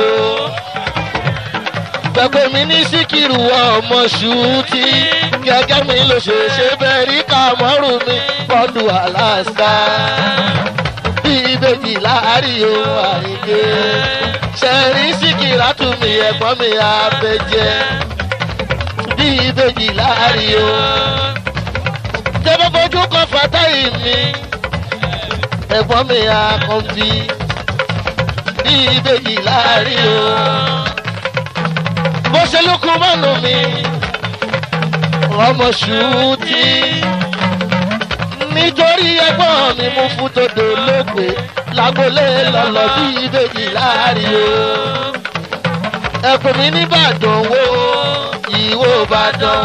pẹ̀pẹ́ mi ní síkìrù ọmọ ṣùtì gẹ́gẹ́ mi ló ṣe ṣe bẹ́ẹ̀ rí kàmọ́rù mi fọ́dù alaska bí ìbejì láàárín ohun àìké ṣẹ̀rí síkìrà tún mi ẹ̀gbọ́n mi àbẹ̀jẹ́ bí ìbejì láàárín ohun tẹ́fẹ́ fojú kan fàtáì mi ẹ̀gbọ́n mi àkànbí bí ìbejì láàárín ohun bó ṣe lókun mọ́nu mi ọmọ ṣùtì nítorí ẹgbọ́n mi mú fún tòdò lóògbé lágbolé lọ́lọ́ bí ìbejì láàrin o ẹ̀pẹ̀ mi nìbàdàn wo ìwò ìbàdàn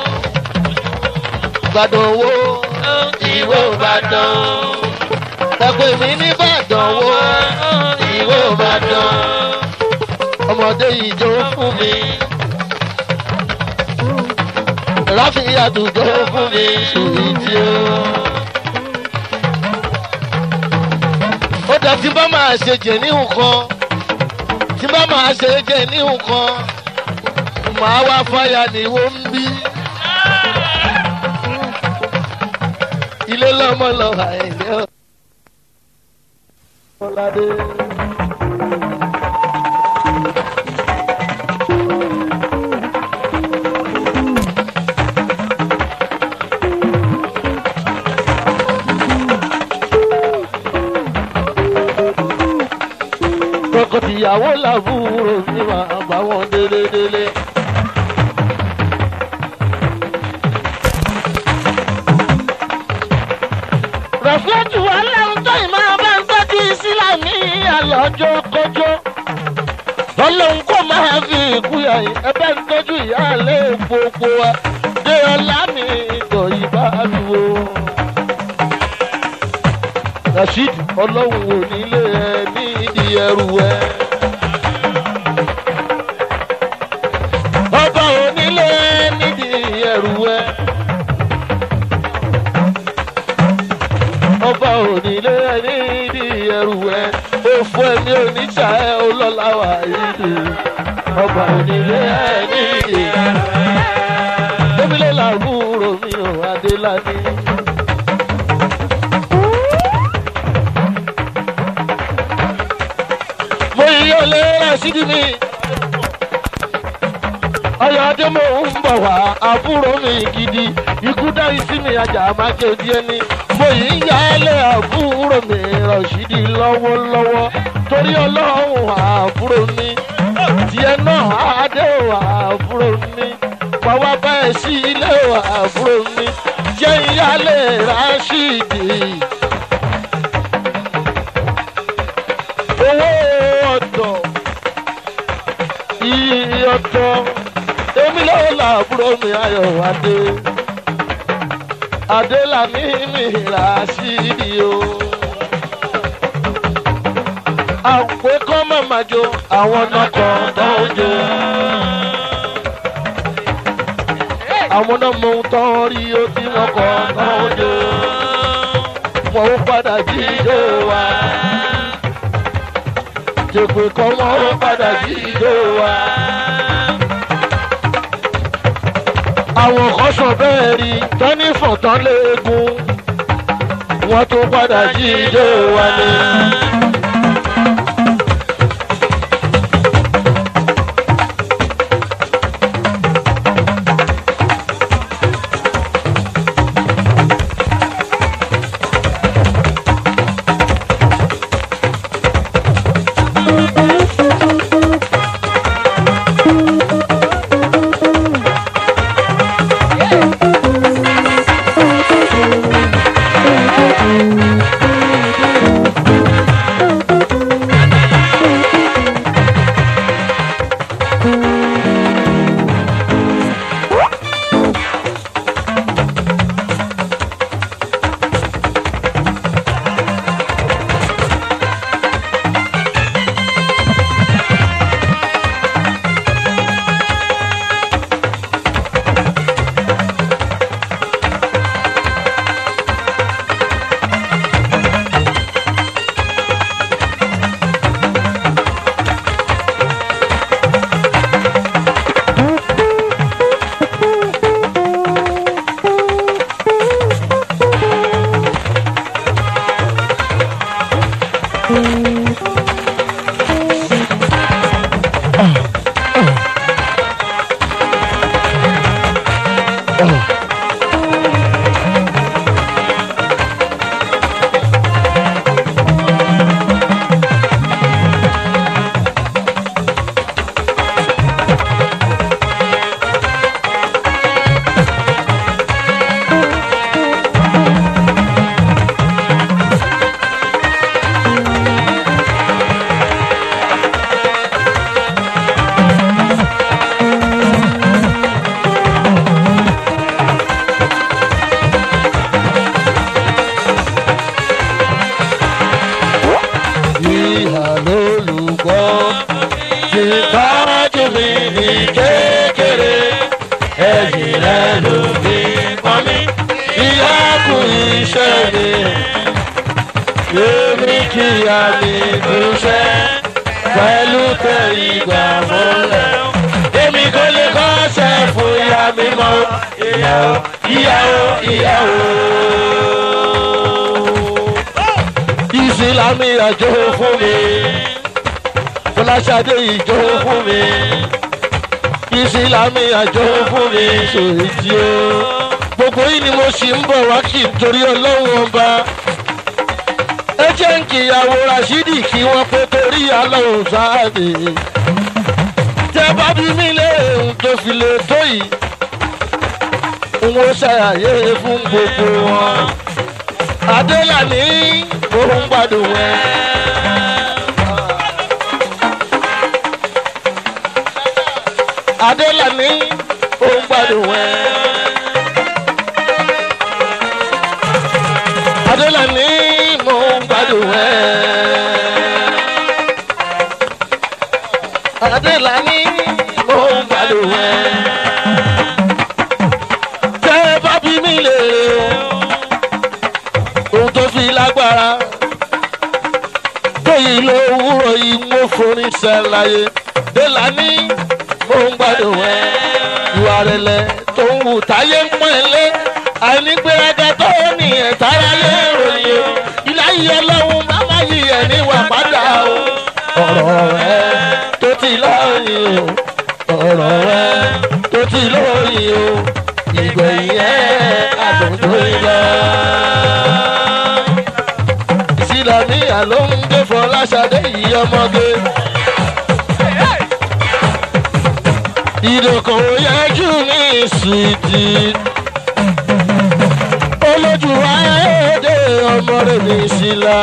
ìbàdàn wo ìwò ìbàdàn ẹ̀pẹ̀ mi nìbàdàn wo ìwò ìbàdàn ọmọdé ìjọ fún mi. Ráfì àdùjọ fún mi sùúrù tí ó. Ó dá tí bá máa ṣe jẹ ní nǹkan. Tí bá máa ṣe jẹ ní nǹkan. Màá wá fáyà ní wọ́n ń bí. Ilé lọ́mọ lọ àìlẹ́ ọ̀. Ọládé. tọkọtìyàwó làbúrò mi máa bá wọn délé délé. rọ̀fúlẹ́tù ọlọ́run tó ìmọ̀ bá ń tọ́jú ìsílámì àlọ́jọ́ kọjọ́. ọlọ́run kò máa fi ìkúyà ẹbẹ̀ ń tọ́jú ìyáálé gbogbo wa dé ọlá mi ìtọ̀ ìbádùn o. rasheed ọlọ́run ò nílé ẹ ní ìdí ẹrù ẹ. ọba ò nílé ẹ nídìí ẹrù ẹ. ọba ò nílé ẹ nídìí ẹrù ẹ. òfò ẹ̀mí oníṣà ẹ ọlọ́lá wà yìí. ọba ò nílé ẹ nídìí ẹrù ẹ. Débílẹ̀ làbúrò mi ò Adéládé. mo yíyọ lé rásídì mi. ọyọ̀dé mo ń bọ̀ wá àbúrò mi gidi ikú dárí sí mi ajá máa ké díẹ̀ ní. mo yìí ń yálé àbúrò mi rọ̀ṣídì lọ́wọ́lọ́wọ́ torí ọlọ́run àbúrò mi tiẹ̀ náà adé ò àbúrò mi pàwọ́ báyìí sí ilé ò àbúrò mi jẹ́ ìyálé rásídì. owó ọ̀dọ̀ iye ọ̀dọ̀ èmi lọ́wọ́ làbúrò mi ayọ̀ adé adé làmí mi rà sí i o. àpè kọ́ màmá jo àwọn nọkọ̀ tó ń jo. àwọn náà mọ ohun tó ń rí ó tí wọ́n kọ́ tó ń jo. wọ́n ó padà jí ijó wa jèpè kan wọn ó padà sí ìjó wa. àwọn kan sọ bẹ́ẹ̀ rí tọ́ní fọ̀tán léegun wọ́n tó padà sí ìjó wa ni. èmi kíyà mi dúṣẹ́ pẹ̀lú tẹ̀yìngbà mọ́lẹ̀. èmi kò lè kọ́ṣẹ́ fún ìyá mi mọ́ ìyàwó ìyàwó ìyàwó. ìsìlámì àjò fún mi fọláṣadé ìjọ fún mi ìsìlámì àjọ fún mi sòrìjì o gbogbo yìí ni mo sì ń bọ̀ wá kí n torí ọlọ́run ọba ẹ jẹ́ ń kíyàwó rasidi kí wọ́n pé torí alọ́run sáàdì tẹ bá bí mi léèrè ohun tó fi lè tó yìí n ó ṣàyàyé fún gbogbo wọn adélàní òun gbádùn ẹ. adélàní òun gbádùn ẹ. adélàní mò ń gbádùn ẹ. adélàní mò ń gbádùn ẹ. tẹ́ bá bí mi lè ohun tó fi lágbára tóyìn ló wúrọ̀ yìí mo forin ṣàlàyé délàní mò ń gbádùn ẹ. ìwà rẹ̀lẹ̀ tó ń wù táyé ń pọ́n ẹ lé àìnígbéraga tó ní ẹ̀táráyé ròyìn o ìláyé ọlọ́run máma yí ẹ̀ níwà padà o. ọ̀rọ̀ rẹ tó ti lọ́yìn o ọ̀rọ̀ rẹ tó ti lọ́yìn o ìgbẹ̀yìn ẹ̀ àtúntò lọ. ìsìlámì àló ń gbé fọláṣadé yìí ọmọge. ìdòkò yẹjú ní ìsìtì olójú ayédè ọmọ rẹ̀ ní ìsìlá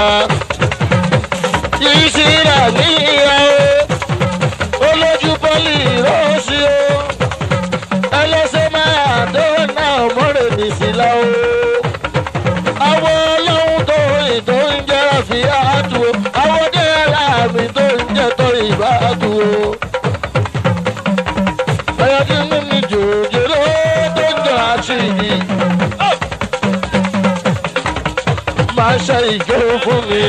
ìsìlá níyàwó olójú pọ́lì rọ́ọ̀sì o ẹlẹ́sẹ̀ máa dọ́nà ọmọ rẹ̀ ní ìsìlá o àwọn ọlọ́run tó rìn tó ń jẹ́ àfi àtú o àwọn dé aláàmì tó ń jẹ́ tó ìbá àtú o ẹ̀yọ́ tí mímí jòjòrò tó ń jọ àṣìyí. máa ṣe ìjọ fún mi.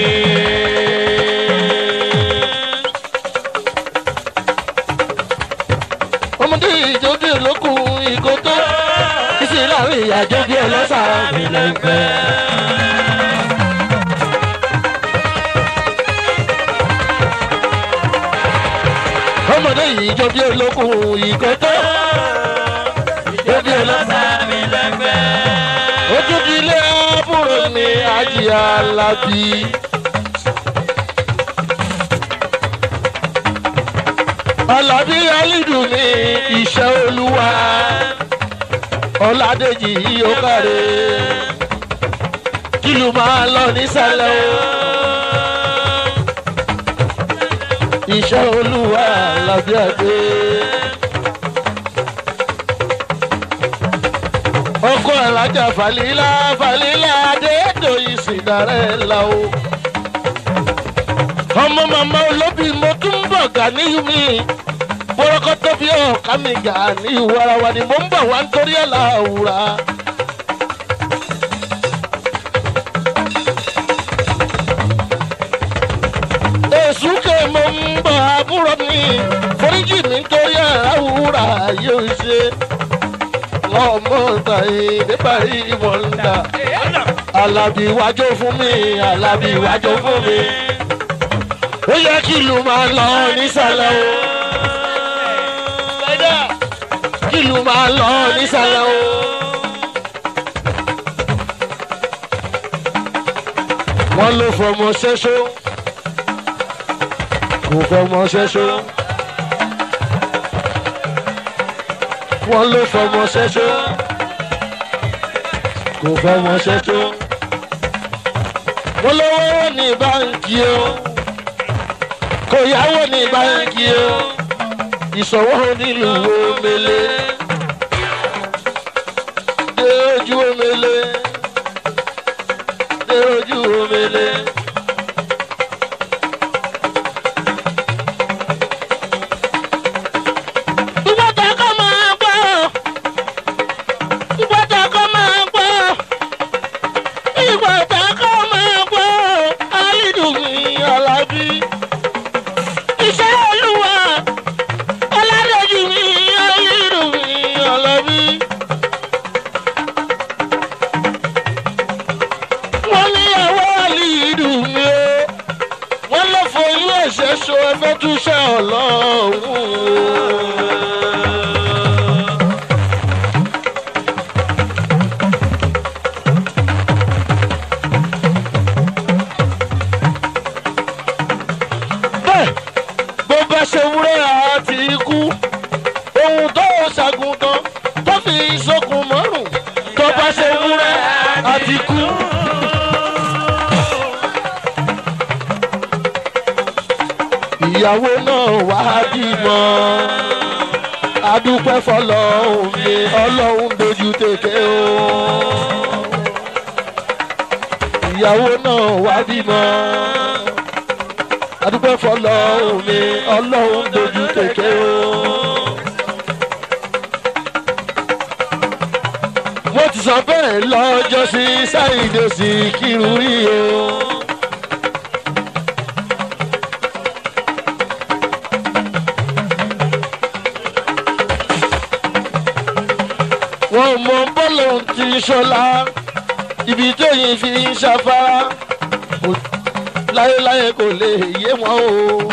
ọmọdé ìjọ bí olókùn ìgò tó ìsì láàrin ìyàjọ bí ọlọ́sà ìlẹ̀ ìgbẹ́. ọmọdé ìjọ bí olókùn ìgò tó ìjọ bí ọlọ́sà ìlẹ̀ ìgbẹ́ ojúdílé àbúrò ní ajì alábí. alábí alídùn ní iṣẹ́ olúwa ọ̀làdèjì yóò kàre kìlù máa lọ nísàlẹ̀ o. iṣẹ́ olúwa alábí àgbẹ̀. ọkọ alájà falila falila adéèdò ìsìndarẹ́là o. ọmọ màmá olóbì mo tún bọ̀ gàníyù mi bọ́rọ́kọ́ tó fi ọ̀ká mi gàníyù warawa ni mo ń bọ̀ wá nítorí ẹ̀ láwùrà. èsù kè mo ń bọ̀ àbúrò mi foríjì mi nítorí ẹ̀ láwùrà yóò ṣe ọmọ tàyè níparí ìmọ̀lá. alábì wájú fún mi alábì wájú fún mi. ó yẹ kí ìlú máa lọ nísàlẹ̀ o. kí ìlú máa lọ nísàlẹ̀ o. wọ́n ló fọmọ ṣẹ́ṣó kò fọmọ ṣẹ́ṣó. wọ́n ló fọmọ ṣẹ́ṣó kò fọmọ ṣẹ́ṣó. wọ́n lówó ní báńkì o kò yáwó ní báńkì o ìṣòwò nílùú omele dé ojú omele dé ojú omele. ìgbọ́ta kọ́ máa gbọ́ ìgbọ́ta kọ́ máa gbọ́ ìgbọ́ta kọ́ máa gbọ́ ṣo ẹfẹ́ túṣẹ́ ọlọ́run. bẹ́ẹ̀ bó bá ṣe wúrẹ́ àti ikú ohun tó ṣàgùntàn tó fi ìṣokùn mọ́rùn tó bá ṣe wúrẹ́ àti ikú. ìyàwó náà wá bímọ adúpẹ́ fọlọ́hún mi ọlọ́hún dojú tètè o. ìyàwó náà wá bímọ adúpẹ́ fọlọ́hún mi ọlọ́hún dojú tètè o. mo ti sọ bẹ́ẹ̀ lọ́jọ́ sí sáyidé sí kírun rí o. wọn mọ bọ́ọ̀lù ti ń ṣọlá ibi tóyìn fi ń ṣafárá kò- láyéláyé kò lè yé wọn o.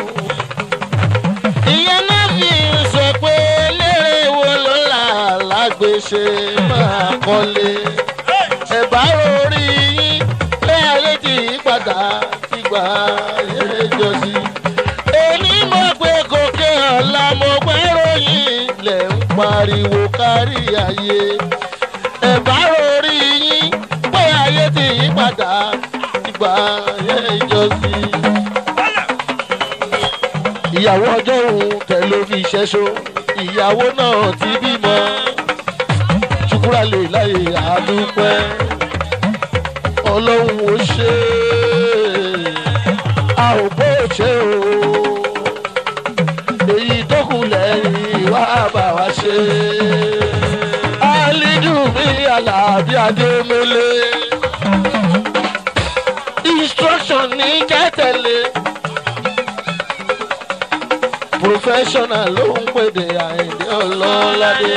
ìyẹn náà fi ń sọ pé lérè wo ló là lágbèsè máa kọ́lé. ẹ̀bá orí yín pé ayé ti yí padà ti gbà ayé jọ sí. èmi mọ̀ pé gòkè ọ̀la mo gbẹ́ ròyìn lẹ̀ ń pariwo kárí ayé. ẹ̀bá orí yín pé ayé ti yí padà ti gbà ayé jọ sí. ìyàwó ọjọ́ òun tẹ̀ ló fi ṣẹ́ṣó ìyàwó náà ti bímọ ṣùkúrà lè láyè àdúpẹ́ ọlọ́run ò ṣe é a ò bó ṣe o èyí tó kù lẹ́yìn wá bá wa ṣe alidu mi alábí adémọlé instruction ní kẹ́tẹ̀lé professional ló ń pèdè àìdè ọlọ́ládé.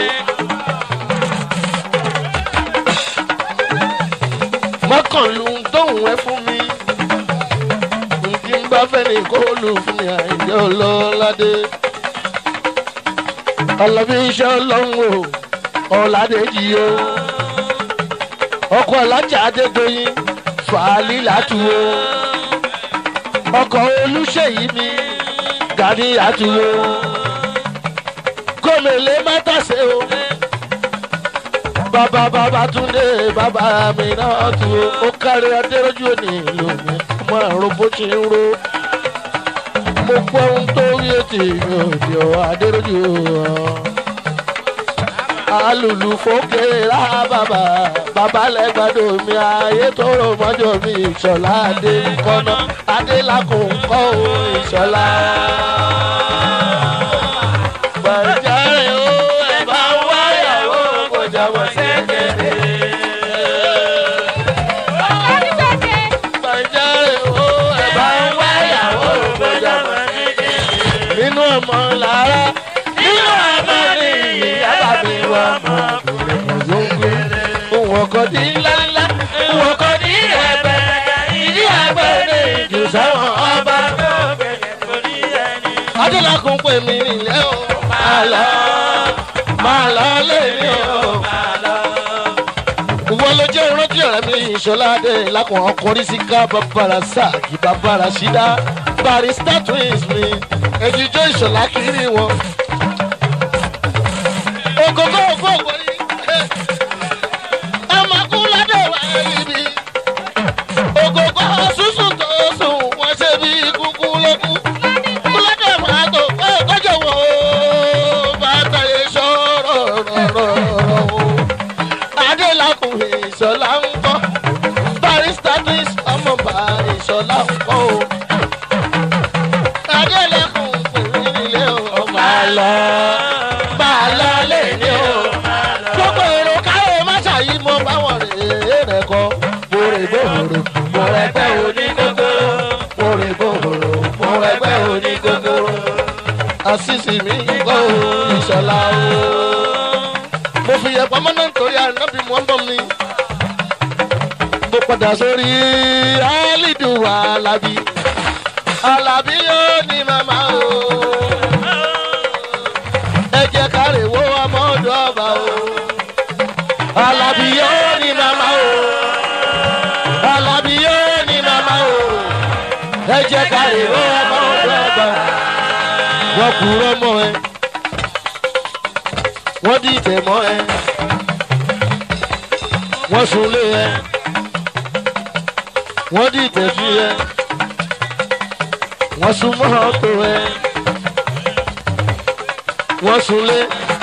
mọ́kànlú tóun ẹ fún mi nkí n bá fẹ́ ní kó lù fún mi àìdè ọlọ́ládé. ọlọ́bí iṣẹ́ ọlọ́run o ọ̀làdéjì o ọkọ̀ ọ̀làjà adédọ́yìn fàálì látú o ọkọ̀ olùṣèyí mi gani àtúwò gómìnà mátàsé o bàbá bàbá túndé bàbá mi náà tu o ó kárí adéròjú òní ìlú mi ọmọ àrùn bó ti ń ro mo gbọ́ ohun tó rí ètò ìròdì ọ̀ adéròjú ọ̀ alùlù fòkè rà bàbá bàbá lẹ́gbàdo mi ayé tó rò mọ́jọ́ mi ìṣọ̀lá adé kọ́nà adé lákùn kọ́ o ìṣọ̀lá. Gbàjáre o ẹ bá ń wáyàwó kò jábọ̀ sí kéde. Gbàjáre o ẹ bá ń wáyàwó kò jábọ̀ sí kéde. Nínú ọmọ làárá nínú ọmọ ní ìyá bàbí wa mọ̀ kúrẹ́ kò zóńgbé. Òun ọkọ̀ ní ńláńlá, òun ọkọ̀ ní ẹ̀bẹ̀, ìdí àgbẹ̀ ní ìjù sáwọn ọba. Adélakùn pè mí nílẹ̀ o, máa lọ, máa lọ lẹ́yìn o. Ìwọ ló jẹ́ ìrántí ọ̀rẹ́ mi ìṣọ́ládé lákùn ọkùnrin sí ká bàbára sáàkì bàbára ṣídá. Barista twins mi, ẹ̀jíjọ́ ìṣọ̀lá kiri wọn. Ògógó ògó ògbóni, ẹ máa kú ládé wá níbi. Ògógó sísun tó sùn, wọ́n ṣe bí kúkú lókù. Kúlódé máa tó pé kọjọ wo bàtà ìṣòro rọrọrọ o. Adélakùn ìṣọ̀lá ń kọ́. Barista twins ọmọ bá ìṣọ̀lá ń kọ́ o. Adélakùn pè mí nílé o. Ó máa lọ, máa lọ lé ní o. Gbogbo èrò káyọ̀ má ṣàyí mo bá wọn rè é rẹ̀ kọ́. Mo rè gbòòrò, mo rẹ̀ gbẹ́ òní kókóró. Mo rè gbòòrò, mo rẹ̀ gbẹ́ òní kókóró. Àṣìṣì mi gbọ́ o, ìṣọ̀lá o. Mo fi yẹ pamọ́ náà nítorí ànábì mọ́ bọ̀ mi. Mo padà sórí Alidu Alabi. Alabi yóò ní màmá. ẹ jẹ́ ká lè rọ́ ọmọ ọdún àgbà wọ́n kúrọ́ mọ́ ẹ wọ́n dìtẹ̀ mọ́ ẹ wọ́n sunlé ẹ wọ́n dìtẹ̀ fi ẹ wọ́n sun mọ́tò ẹ wọ́n sunlé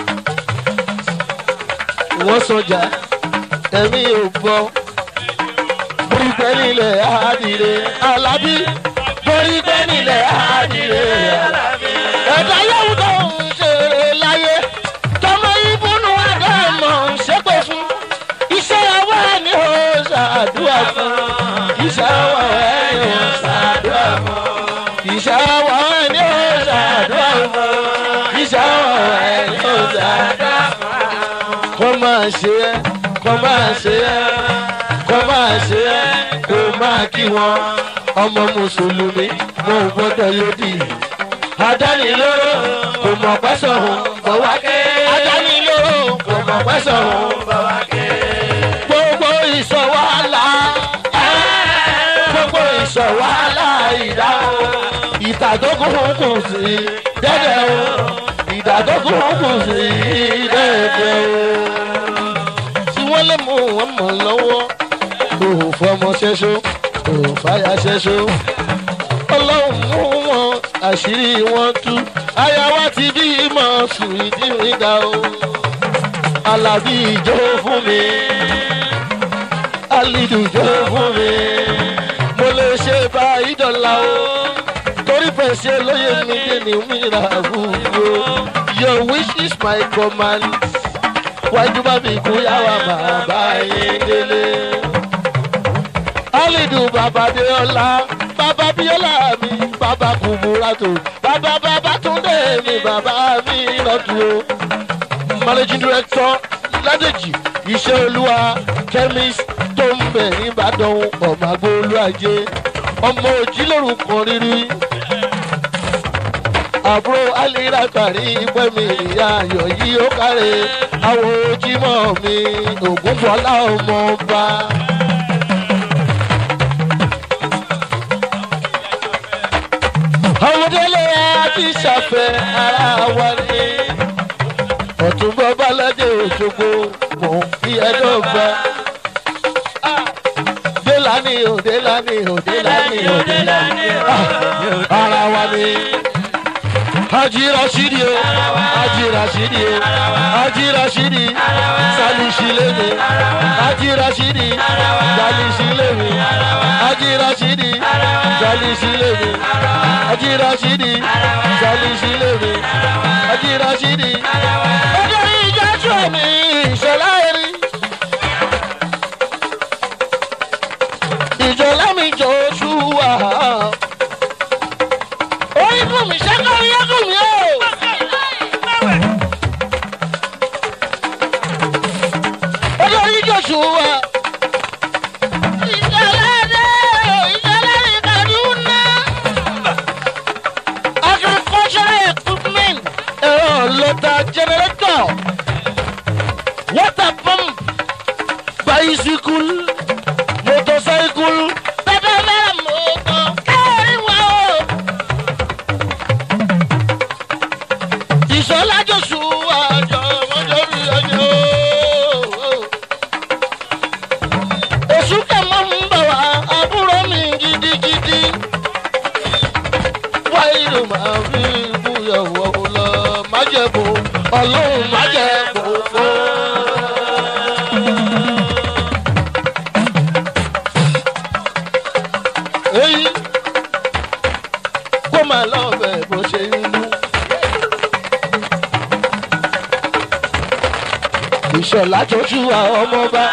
wọ́n sọjà ẹ̀mí ò bọ́ borí pẹ́ nílẹ̀ àdìrẹ alábí borí pẹ́ nílẹ̀ àdìrẹ alábí. ẹ̀dá yóò tó ń ṣeré láyé tọmọ ìbùnú àdámọ̀ ń ṣépè fún iṣẹ́ ọwọ́ ẹni ò ṣàdúrà fún iṣẹ́ ọwọ́ ẹni ò ṣàdúrà fún iṣẹ́ ọwọ́ ẹni ò ṣàdúrà fún iṣẹ́ ọwọ́ ẹni ò ṣàdúrà fún. kó máa ṣe é kó máa ṣe é kó máa ṣe é kó máa kí wọn ọmọ mùsùlùmí wọn ò gbọdọ̀ lòdì adánilóró kò mọ̀ pẹ́sọ̀ hùn bọ̀ wá ké adánilóró kò mọ̀ pẹ́sọ̀ hùn bọ̀ wá ké gbogbo ìṣọ̀wálà gbogbo ìṣọ̀wálà ìdá ìtàdógún kù sí dẹ́dẹ̀ o ìdàdógún kù sí dẹ́dẹ̀ o tí wọ́n lè mú wọn mọ̀ lọ́wọ́ kò fọmọ ṣẹ́ṣó kò fàyà ṣẹ́ṣó ọlọ́run mú wọn àṣírí wọn tú aya wa ti bí mọ̀ sùn ìdí mi ga o alábí ìjọ fún mi alidu ìjọ fún mi mo lè ṣe bá ìdọ̀la o torí fẹ̀sẹ̀ lóye mi dé ní mìíràn àbúrò your wish is my command wájú bá mi kú yàwá máa bá yín délé. alidu bàbá deola bàbá biola mi bàbá kùbúrátò bàbá bàbá túndé mi bàbá mi lọ́dún o. managing director ládèjì iṣẹ́ olúwa chemist tó ń bẹ̀ nìbàdàn ọmọ agbóolú ajé ọmọ òjì lórúkọ rírí àbúrò alírakàrí pẹ́mi ìyá ayọ̀ yìí ó kárẹ̀ àwọn ojúmọ́ mi ògúnbọ́lá ọmọ ọba. ọmọdélé àti ṣàfẹ́ ara wa ni ọ̀túnbọ̀ balẹ̀ òṣogbo mò ń fi ẹjọ́ gbà. délani o délani o délani o délani ara wa ni haji rashidi o haji rashidi o haji rashidi salisi lebe haji rashidi salisi lebe haji rashidi salisi lebe haji rashidi salisi lebe haji rashidi. ọjọ́ ìjà sọ mi ìṣọ̀lá erin. ìjọlá mi jọ oṣù wà. orí fún mi ṣẹ́kọ̀ọ́ yẹ́kùn mi o. olórí joshua. ìṣẹ̀lẹ̀ ìṣẹ̀lẹ̀ ìkàdúnà. agricultural equipment. ẹ̀rọ lọ́tà generator. water pump. bicycle. motorcycle. bẹ́ẹ̀ bẹ́ẹ̀ mọ́tò. ẹ̀rí wa o. ìṣọ̀lá joshua jọ ọmọdé rí ọjọ́ oṣù kẹmọ ń bọ̀ wá àbúrò mi gidigidi wáyé ló máa fi ìbúyọ̀wọ̀ lọ májẹ̀bù ọlọ́run májẹ̀bù fún. èyí kó máa lọ bẹ̀ bó ṣe ń lú. ìṣọ̀lá tó ṣú àwọn ọmọọba.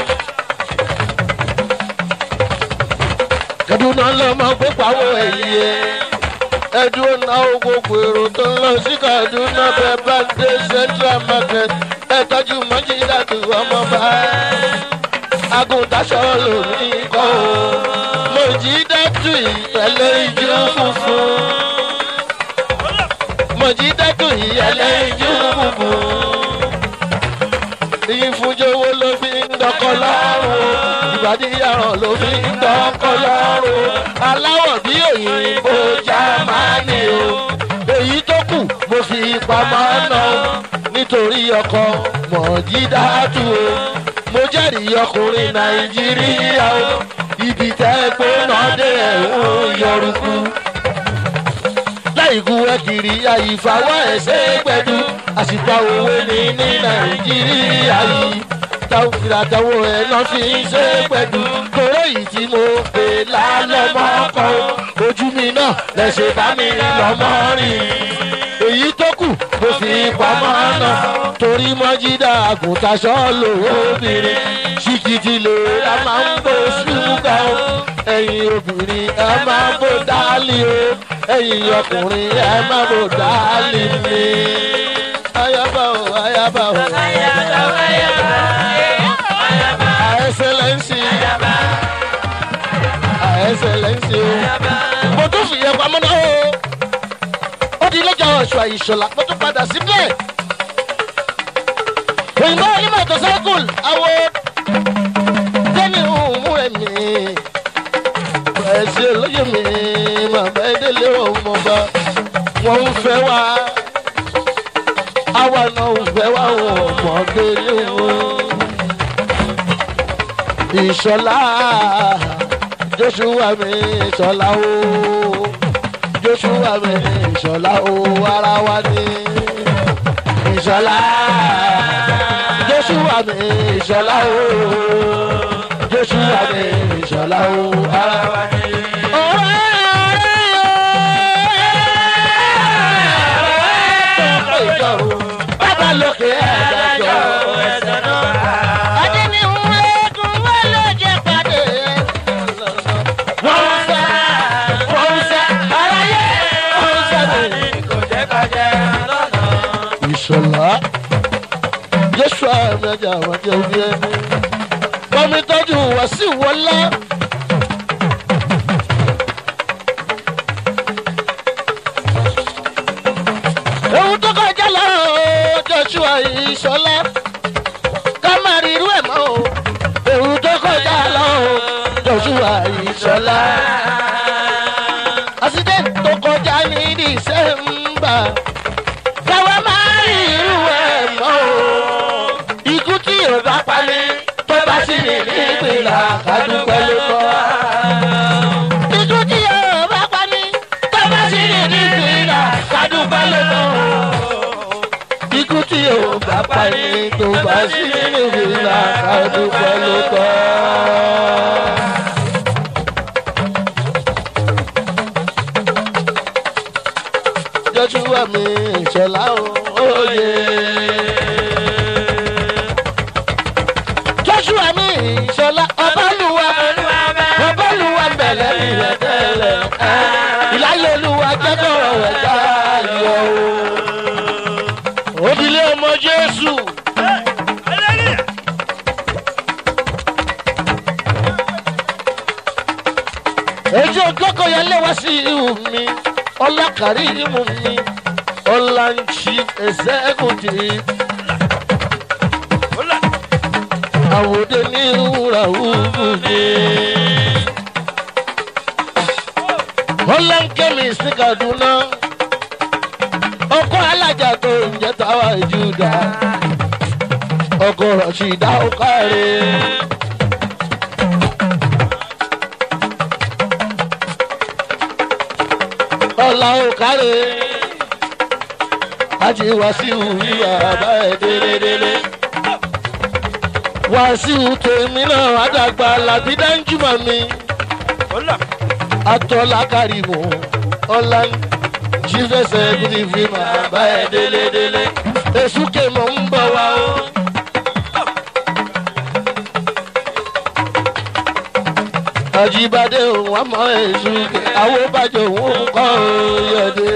kaduna lọmọ gbogbo àwọn èyí ẹ ẹdúró náà gbogbo èrò tó ń lọ sí kaduna bẹẹ bá dé central market ẹ tọjú mọjídàtú ọmọọba agùntàṣọ lòmí kọ o mọjídàtú ìyẹlẹ ìjú funfun mọjídàtú ìyẹlẹ ìjú funfun ìfúnjowó ló fi ń dọkọ lọ́rùn ìbàdí àràn ló fi ń dọkọ lọ́rùn aláwọ̀ bí òyìnbó jámánì o èyí tó kù mo fi pamọ́ náà nítorí ọkọ mọ̀jídáàtú o mo jẹ́rìí ọkùnrin nàìjíríà o ibi tẹ́ gbóná dé ẹ̀hún yọrùkú láìkú ẹkìrì àyífàwọ́ ẹ̀sẹ̀ gbẹ̀dú àsìkò òwe ní ní nàìjíríà yìí táwọn ìràtàwọ̀ ẹ̀ náà fi ń ṣe gbẹ̀dú kóró yìí tí mo pè lálẹ́ mọ́kọ́ ojú mi náà lẹ́sẹ̀ bá mi lọ́mọ́ rìn èyí tó kù mo fi pamọ́ náà torí mọ́jídà àgùntàṣọ́ lòwó obìnrin ṣìkìtì lè a máa ń bó ṣúgà o ẹ̀yin obìnrin ẹ máa bó dálì o ẹ̀yin ọkùnrin ẹ máa bó dálì mi. ayaba o ayaba o àẹsẹlẹsì àẹsẹlẹsì o mo tún fìyẹ pamọ́ náà o ó di lọ́jà ọ̀ṣọ́ àìṣọ́lá mo tún padà síbẹ̀. òyìnbó onímọ̀ tó sẹ́kùl àwọ̀ tẹ́ni òun ẹ̀mí ẹ̀sìn olóyè mi màmá ẹ̀dẹ́lé ọmọba wọ́n ń fẹ́ wá àwa náà ń fẹ́ wá wọn ọmọdé ní wọn. ìṣọ̀lá joshua mi ìṣọ̀lá ooo joshua mi ìṣọ̀lá o ara wa ni ìṣọ̀lá joshua mi ìṣọ̀lá o joshua mi ìṣọ̀lá o ara wa ni. Bàbá lókè ẹ̀dájọ́ ẹ̀sẹ̀ náà. Adé ni ń lẹ́kùn wọ́n ló jẹ́ pàdé. Wọ́n ń sẹ́, wọ́n ń sẹ́, aráyé, wọ́n ń sẹ́ mi. ìṣọ̀lá jésù àmẹ́jà àwọn jẹ́ orí ẹni bọ́mi tọ́jú wá sí wọlé. ewu tó kọjá lọ joshua ìṣọlá ká má rí irú ẹ̀ mọ́ o ewu tó kọjá lọ joshua ìṣọlá accident tó kọjá ní december káwa máa rí irú ẹ̀ mọ́ o. ikú tí yóò bá pani tó bá sì ní nígbìlá kádúpẹ́ ló kọ́. ikú tí yóò bá pani tó bá sì ní nígbìlá kádúpẹ́ ló kọ́. ikú tí yóò bá pani tó bá sì ní nígbìlá kádúpẹ́ ló kọ́. joshua mi ìṣọlá òye. joshua mi ìṣọlá ọbálùwà ọbálùwà bẹ̀lẹ̀ ìrẹ̀ tẹ́lẹ̀ ìláyé olúwa jẹ́kọ̀rọ̀ rẹ̀ dáyọ̀ o. òdìlé ọmọ jésù. èjì ògbókò yẹn lé wá sí ihò mi ọlákàrí imú mi ọláńtì ẹsẹ́gùntì àwòdè ní ìwúra wúwú mi. ọláńkẹ́mi sí kaduna ọkọ alájà tó ń jẹ́ táwa ìjúdà ọkọ rọ̀ṣìdá ó kárẹ̀. ọ̀la ò kárẹ̀ àti wàsíù ìwà bá ẹ̀ délédélé. wàsíù tèmi náà àdàgbà làbí dáńjúmọ̀ mi. atọ́lá kárìmù ọ̀la jífẹsẹ̀ gidi fi máa bá ẹ̀ délédélé. èṣù kèmọ̀ ń bọ̀ wá o. àjíbádé òun àmọ́ èṣù àwọn bàjẹ́ òun kọ́ yọ̀dé.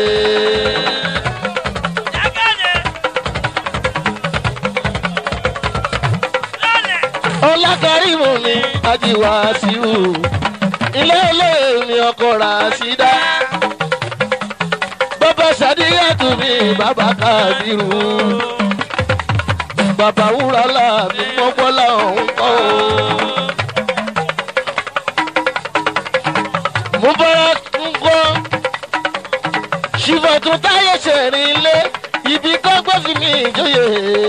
ọlákàrímù ni ajíwá síwù ilé ilé mi ọkọ̀ rà sí dá. bàbá sàdíyàtú mi bàbá kàbírù. bàbá wúrà mi mọ́gbọ́lá òun kọ́ o. mubarak ṣùfọ̀tún táyé ṣẹ̀rin ilé ibi kọ́gbọ́n fi mi ìjòyè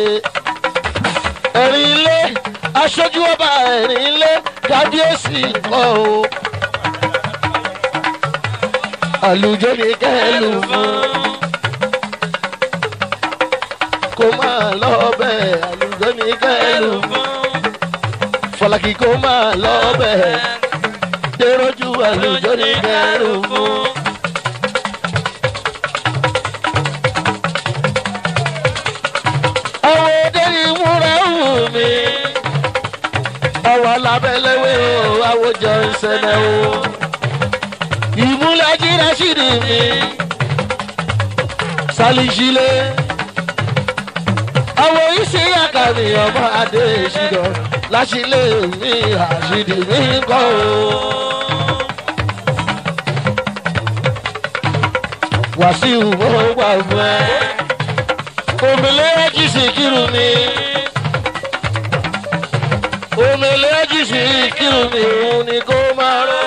ẹ̀rin ilé aṣojú ọba ẹ̀rin ilé kábíyèsí kọ́ o. àlùjọ ni kẹ́lù fún kó máa lọ bẹ́ẹ̀ àlùjọ ni kẹ́lù fún fọlákì kó máa lọ bẹ́ẹ̀ dèròjú àlùjọ ni kẹ́lù fún. àwọn òde ìmúra wù mí àwọn alábẹ́lẹ́wé o àwòjọ ìṣẹ̀lẹ̀ o ìmúlẹ̀ jíra ṣìrì mi sálíṣílẹ̀ àwọn iṣẹ́ àkàmì ọmọ adé ìṣirò láṣìlẹ̀ mi àṣìdì mi kọ́ o. wàsíù mo wà fún ẹ omele ejisi kiru mi omele ejisi kiru mi òun ni kó máa rọ.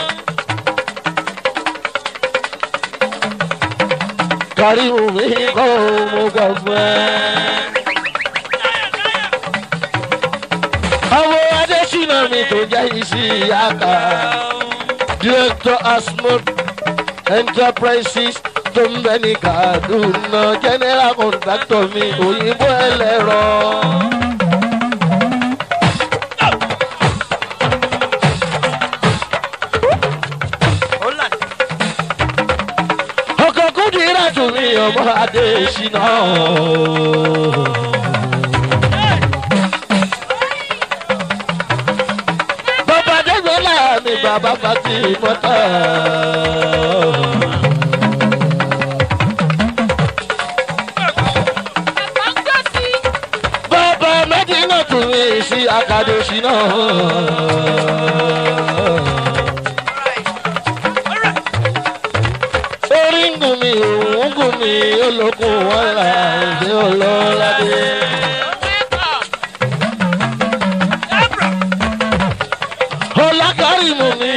karimu mi kọ́ mo gbà fún ẹ. àwọn adésínà mi tó jẹ́ isi aka director asmod enterprises tó ń bẹ ní kaduna general contractor mi òyìnbó ẹlẹ́rọ. ọkọ̀ kúndìrà tún mi ọmọ adé ṣìnà. bàbá dẹ́gbẹ́lá mi bàbá fati mọ́tà. bàbá mẹ́dínà tún mi sí akadoshi náà. orí ń gùn mí òun gùn mí olókùn wọn là ń ṣe olóládé. ọlákàrímù mi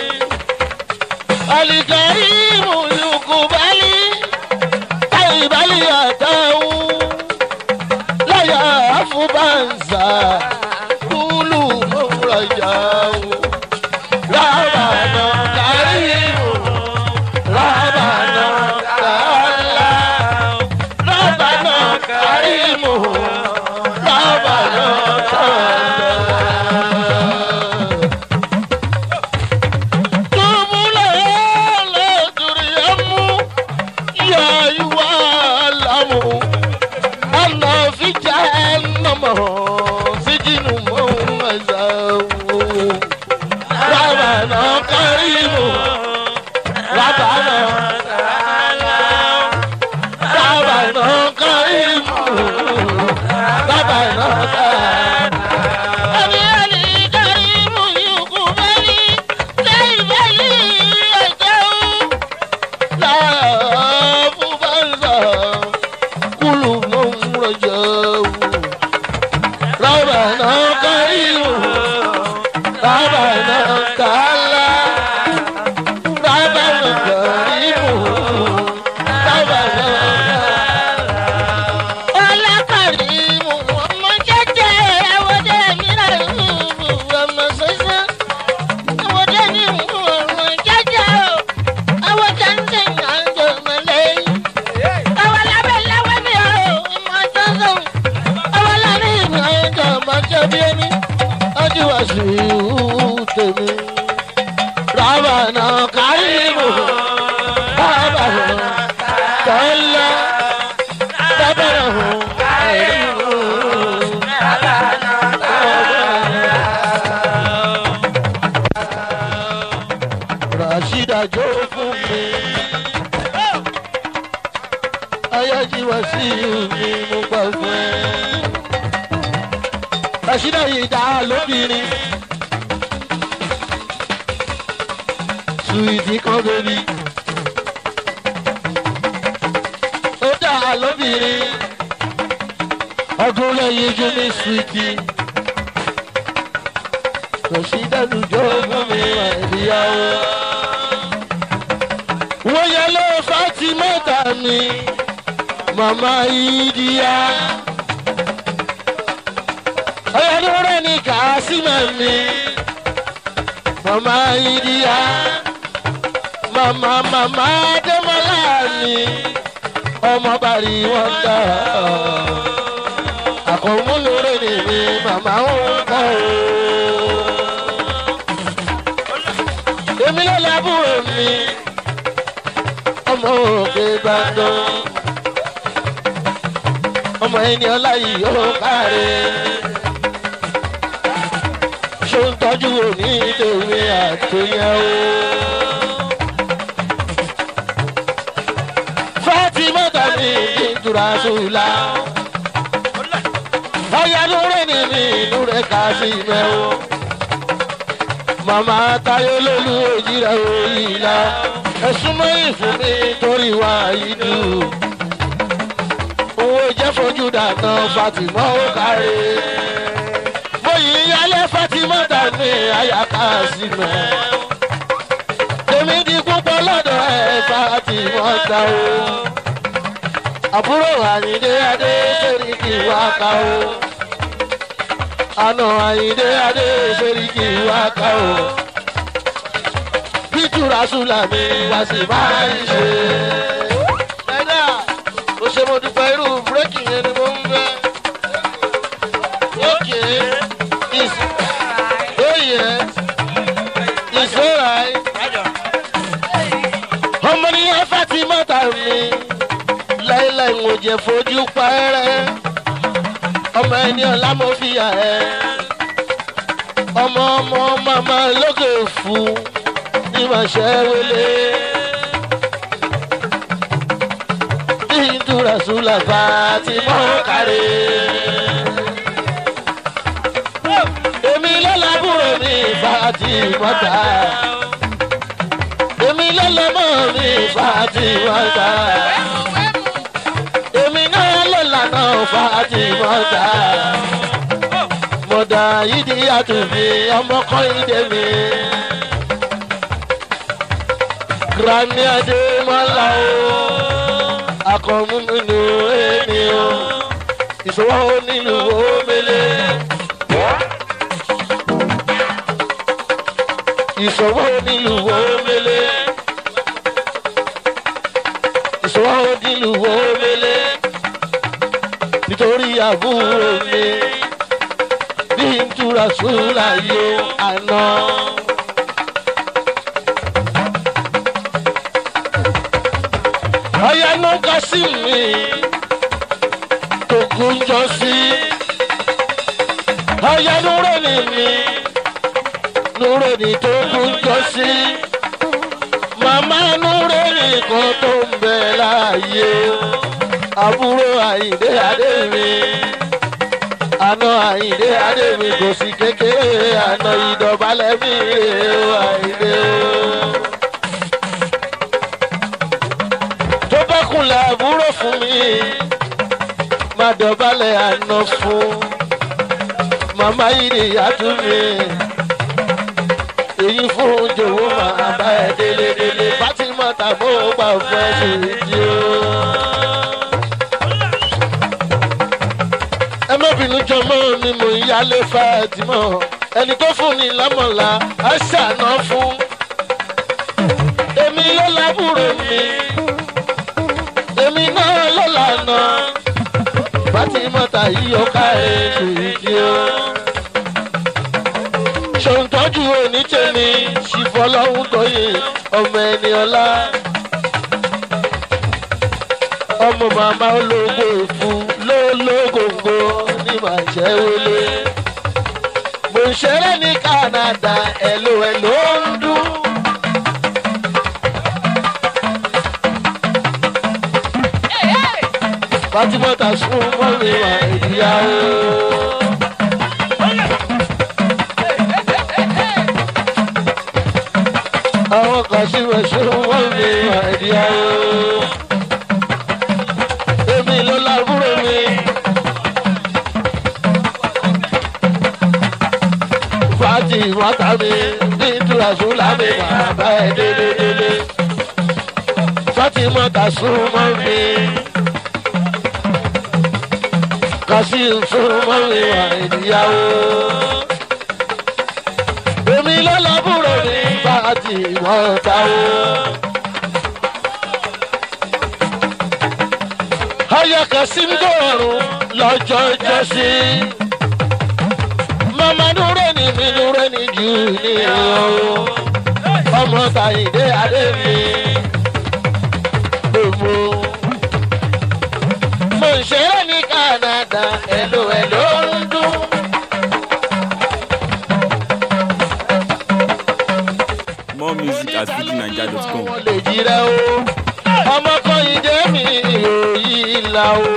alikàrímù yukubali táyìbálì àtàwọn láyà àfúbàǹsà kúlù mọ́wúrajáwò rábànà kàrímù rábànà kàlá rábànà kàrímù rábànà kàlá. tèmi. Rábànà kárìmù, rábànà tọ́lá, rábànà kárìmù, rábànà tọ́lá. Ràṣídà jó fún mi. Ayájíwá sí mi, mo gbà fún ẹ. Ràṣídà yìí dá lóbìnrin. Sweetie kan bèbí. Ó dá lóbìnrin. Ọdún lẹ́yìn ojú mi sweetie. Kò sí dẹ́nu jọ fún mi wà ìyàwó. Wọ́n yẹ ló fàtí mẹ́ta mi màmá ìdíyà ọ̀yọ́dúnrún ní kàásìmọ̀ mi màmá ìdíyà màmá màmá dẹ́mọ́lá mi ọmọ bàrí wọn dá àkọ́múlòrè ni mi màmá ń kọ́ o. èmi ló lábúrò mi ọmọ òkè gbàdán ọmọ ẹni ọlá yìí ó káre ṣó ń tọ́jú òní ìdèwé àtòyẹ o. fatima tani ìtura sùlá ọ̀yà lóore ni mi lóore kà sí mẹ́wọ́ màmá tayo lólu òjìrà òyìnlá ẹ̀sùn mẹ́yìn fún mi torí wá ìlú owó jẹ́ fojú dáná fatima ó káre bóyí yálé fatima tani àyàká sí mẹ́ èmi di púpọ̀ lọ́dọ̀ ẹ̀ fatima ta o àbúrò àyíndé adé sẹ́ríkì wá ká o àna àyíndé adé sẹ́ríkì wá ká o bíjúra sùlámì wá sí máa ń ṣe. ẹ̀dá o ṣe mo dúpẹ́ irú búrẹ́kì yẹn ni mo ń fẹ́. ókè is oh yes is alright. ọmọ ní ẹ fẹ́ ti mọ́ta mi láíláí ń jẹ fojú pẹ́rẹ́ ọmọ ẹni ọ̀la mo fi yà ẹ́ ọmọ ọmọ màmá lókè fún ní màṣẹ wẹlé bí ìdúrà sùlà bá ti mọ́ kárí. èmi lọ́làbúrò mi bá ti mọ́ta èmi lọ́lọ́mọ mi bá ti mọ́ta èmi náà ló lànà fàájì mọ́tà. mọ̀dà yìí di àtúnfi ọmọ kan ìdè mi. granny adémọ́lá o akọ̀mú nínú èmi o ìṣòwò nílùú omele. ìṣòwò nílùú omele. ìṣòwò nílùú omele nítorí àbúrò mi bí n túra sùúrà yóò àná. ọ̀yá ló ń kọ́ sí mi tó gúnjọ sí. ọ̀yá lóró ni mi lóró ni tó gúnjọ sí. màmá lóró ni kan tó ń bẹ láàyè àbúrò àyìndé adé mi àna àyìndé adé mi kò sí kékeré àna ìdọ̀bálẹ̀ mi rè ó àyìndé o. tó bá kunlẹ̀ àbúrò fún mi má dọ̀bálẹ̀ àna fún màmá yìí ni ìyàtú mi èyí fún jòwó màá bá ẹ délé délé fatima tàbó gbà fẹ́ ṣe ìdí o. ẹ má bínú jọmọ mi mò ń yálé fàtìmọ ẹni tó fún ni lámọ̀lá á ṣàná fún èmi ló lábúrò mi èmi náà ló lànà fàtìmọ́ta yìí ọ̀ka èṣù ìdí o ṣòǹtọ́jú onítẹ̀mí ṣìfọlọ́hún tóyè ọmọ ẹni ọlá ọmọ màmá ológo ìfún lólógóńgó ní màṣẹ wọlé mo ń ṣeré ní canada ẹ̀lò ẹ̀ ló ń dún. fatimota sún mọ́ mi wà ìyàwó. àwọn kan sí wẹ̀ sún mọ́ mi wà ìyàwó èmi ló lábúrò mi. fàájì mọ́tà mi ní ìtura sùlá mi máa bá ẹ délé délé. fatima kasumọ mi kasi sumọ mi wà ìdíyàwó èmi lọ́lọ́bùrò ní fatima táwó. aya kasim dọ̀rùn lọ́jọ́ jọ́sí mama dúró ní mi dúró ní jù ní o ọmọ tàyídé adé mi gbogbo. mo ń ṣeré ní canada ẹ̀lò ẹ̀lò ń dún. More music at fujininja.com. wọ́n lè jíra o ọmọ kan ìdè mi ò yí la o.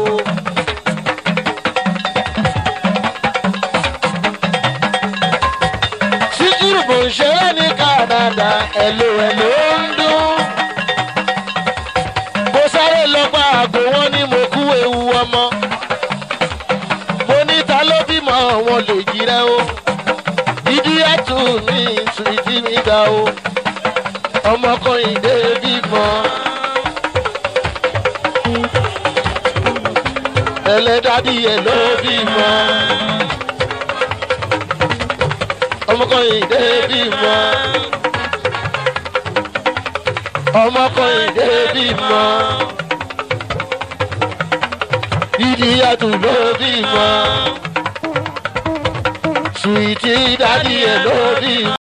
síkírù mò ń ṣeré ní canada ẹ̀lò ẹ̀lò ń dún. mo sáré lọ gba àgbo wọn ní mo kú ewu ọmọ. mo ní ta ló bímọ wọn lè jíra o. ìdí ẹ̀tù mi sùìtì mi ga o. ọmọkùnrin dé bímọ. ẹlẹ́dàdí ẹ̀ ló bímọ. ọmọkùnrin dé bímọ. ọmọkùnrin dé bímọ. ìdíyàtú ló bímọ. sùìtì dádì ẹ̀ ló bímọ.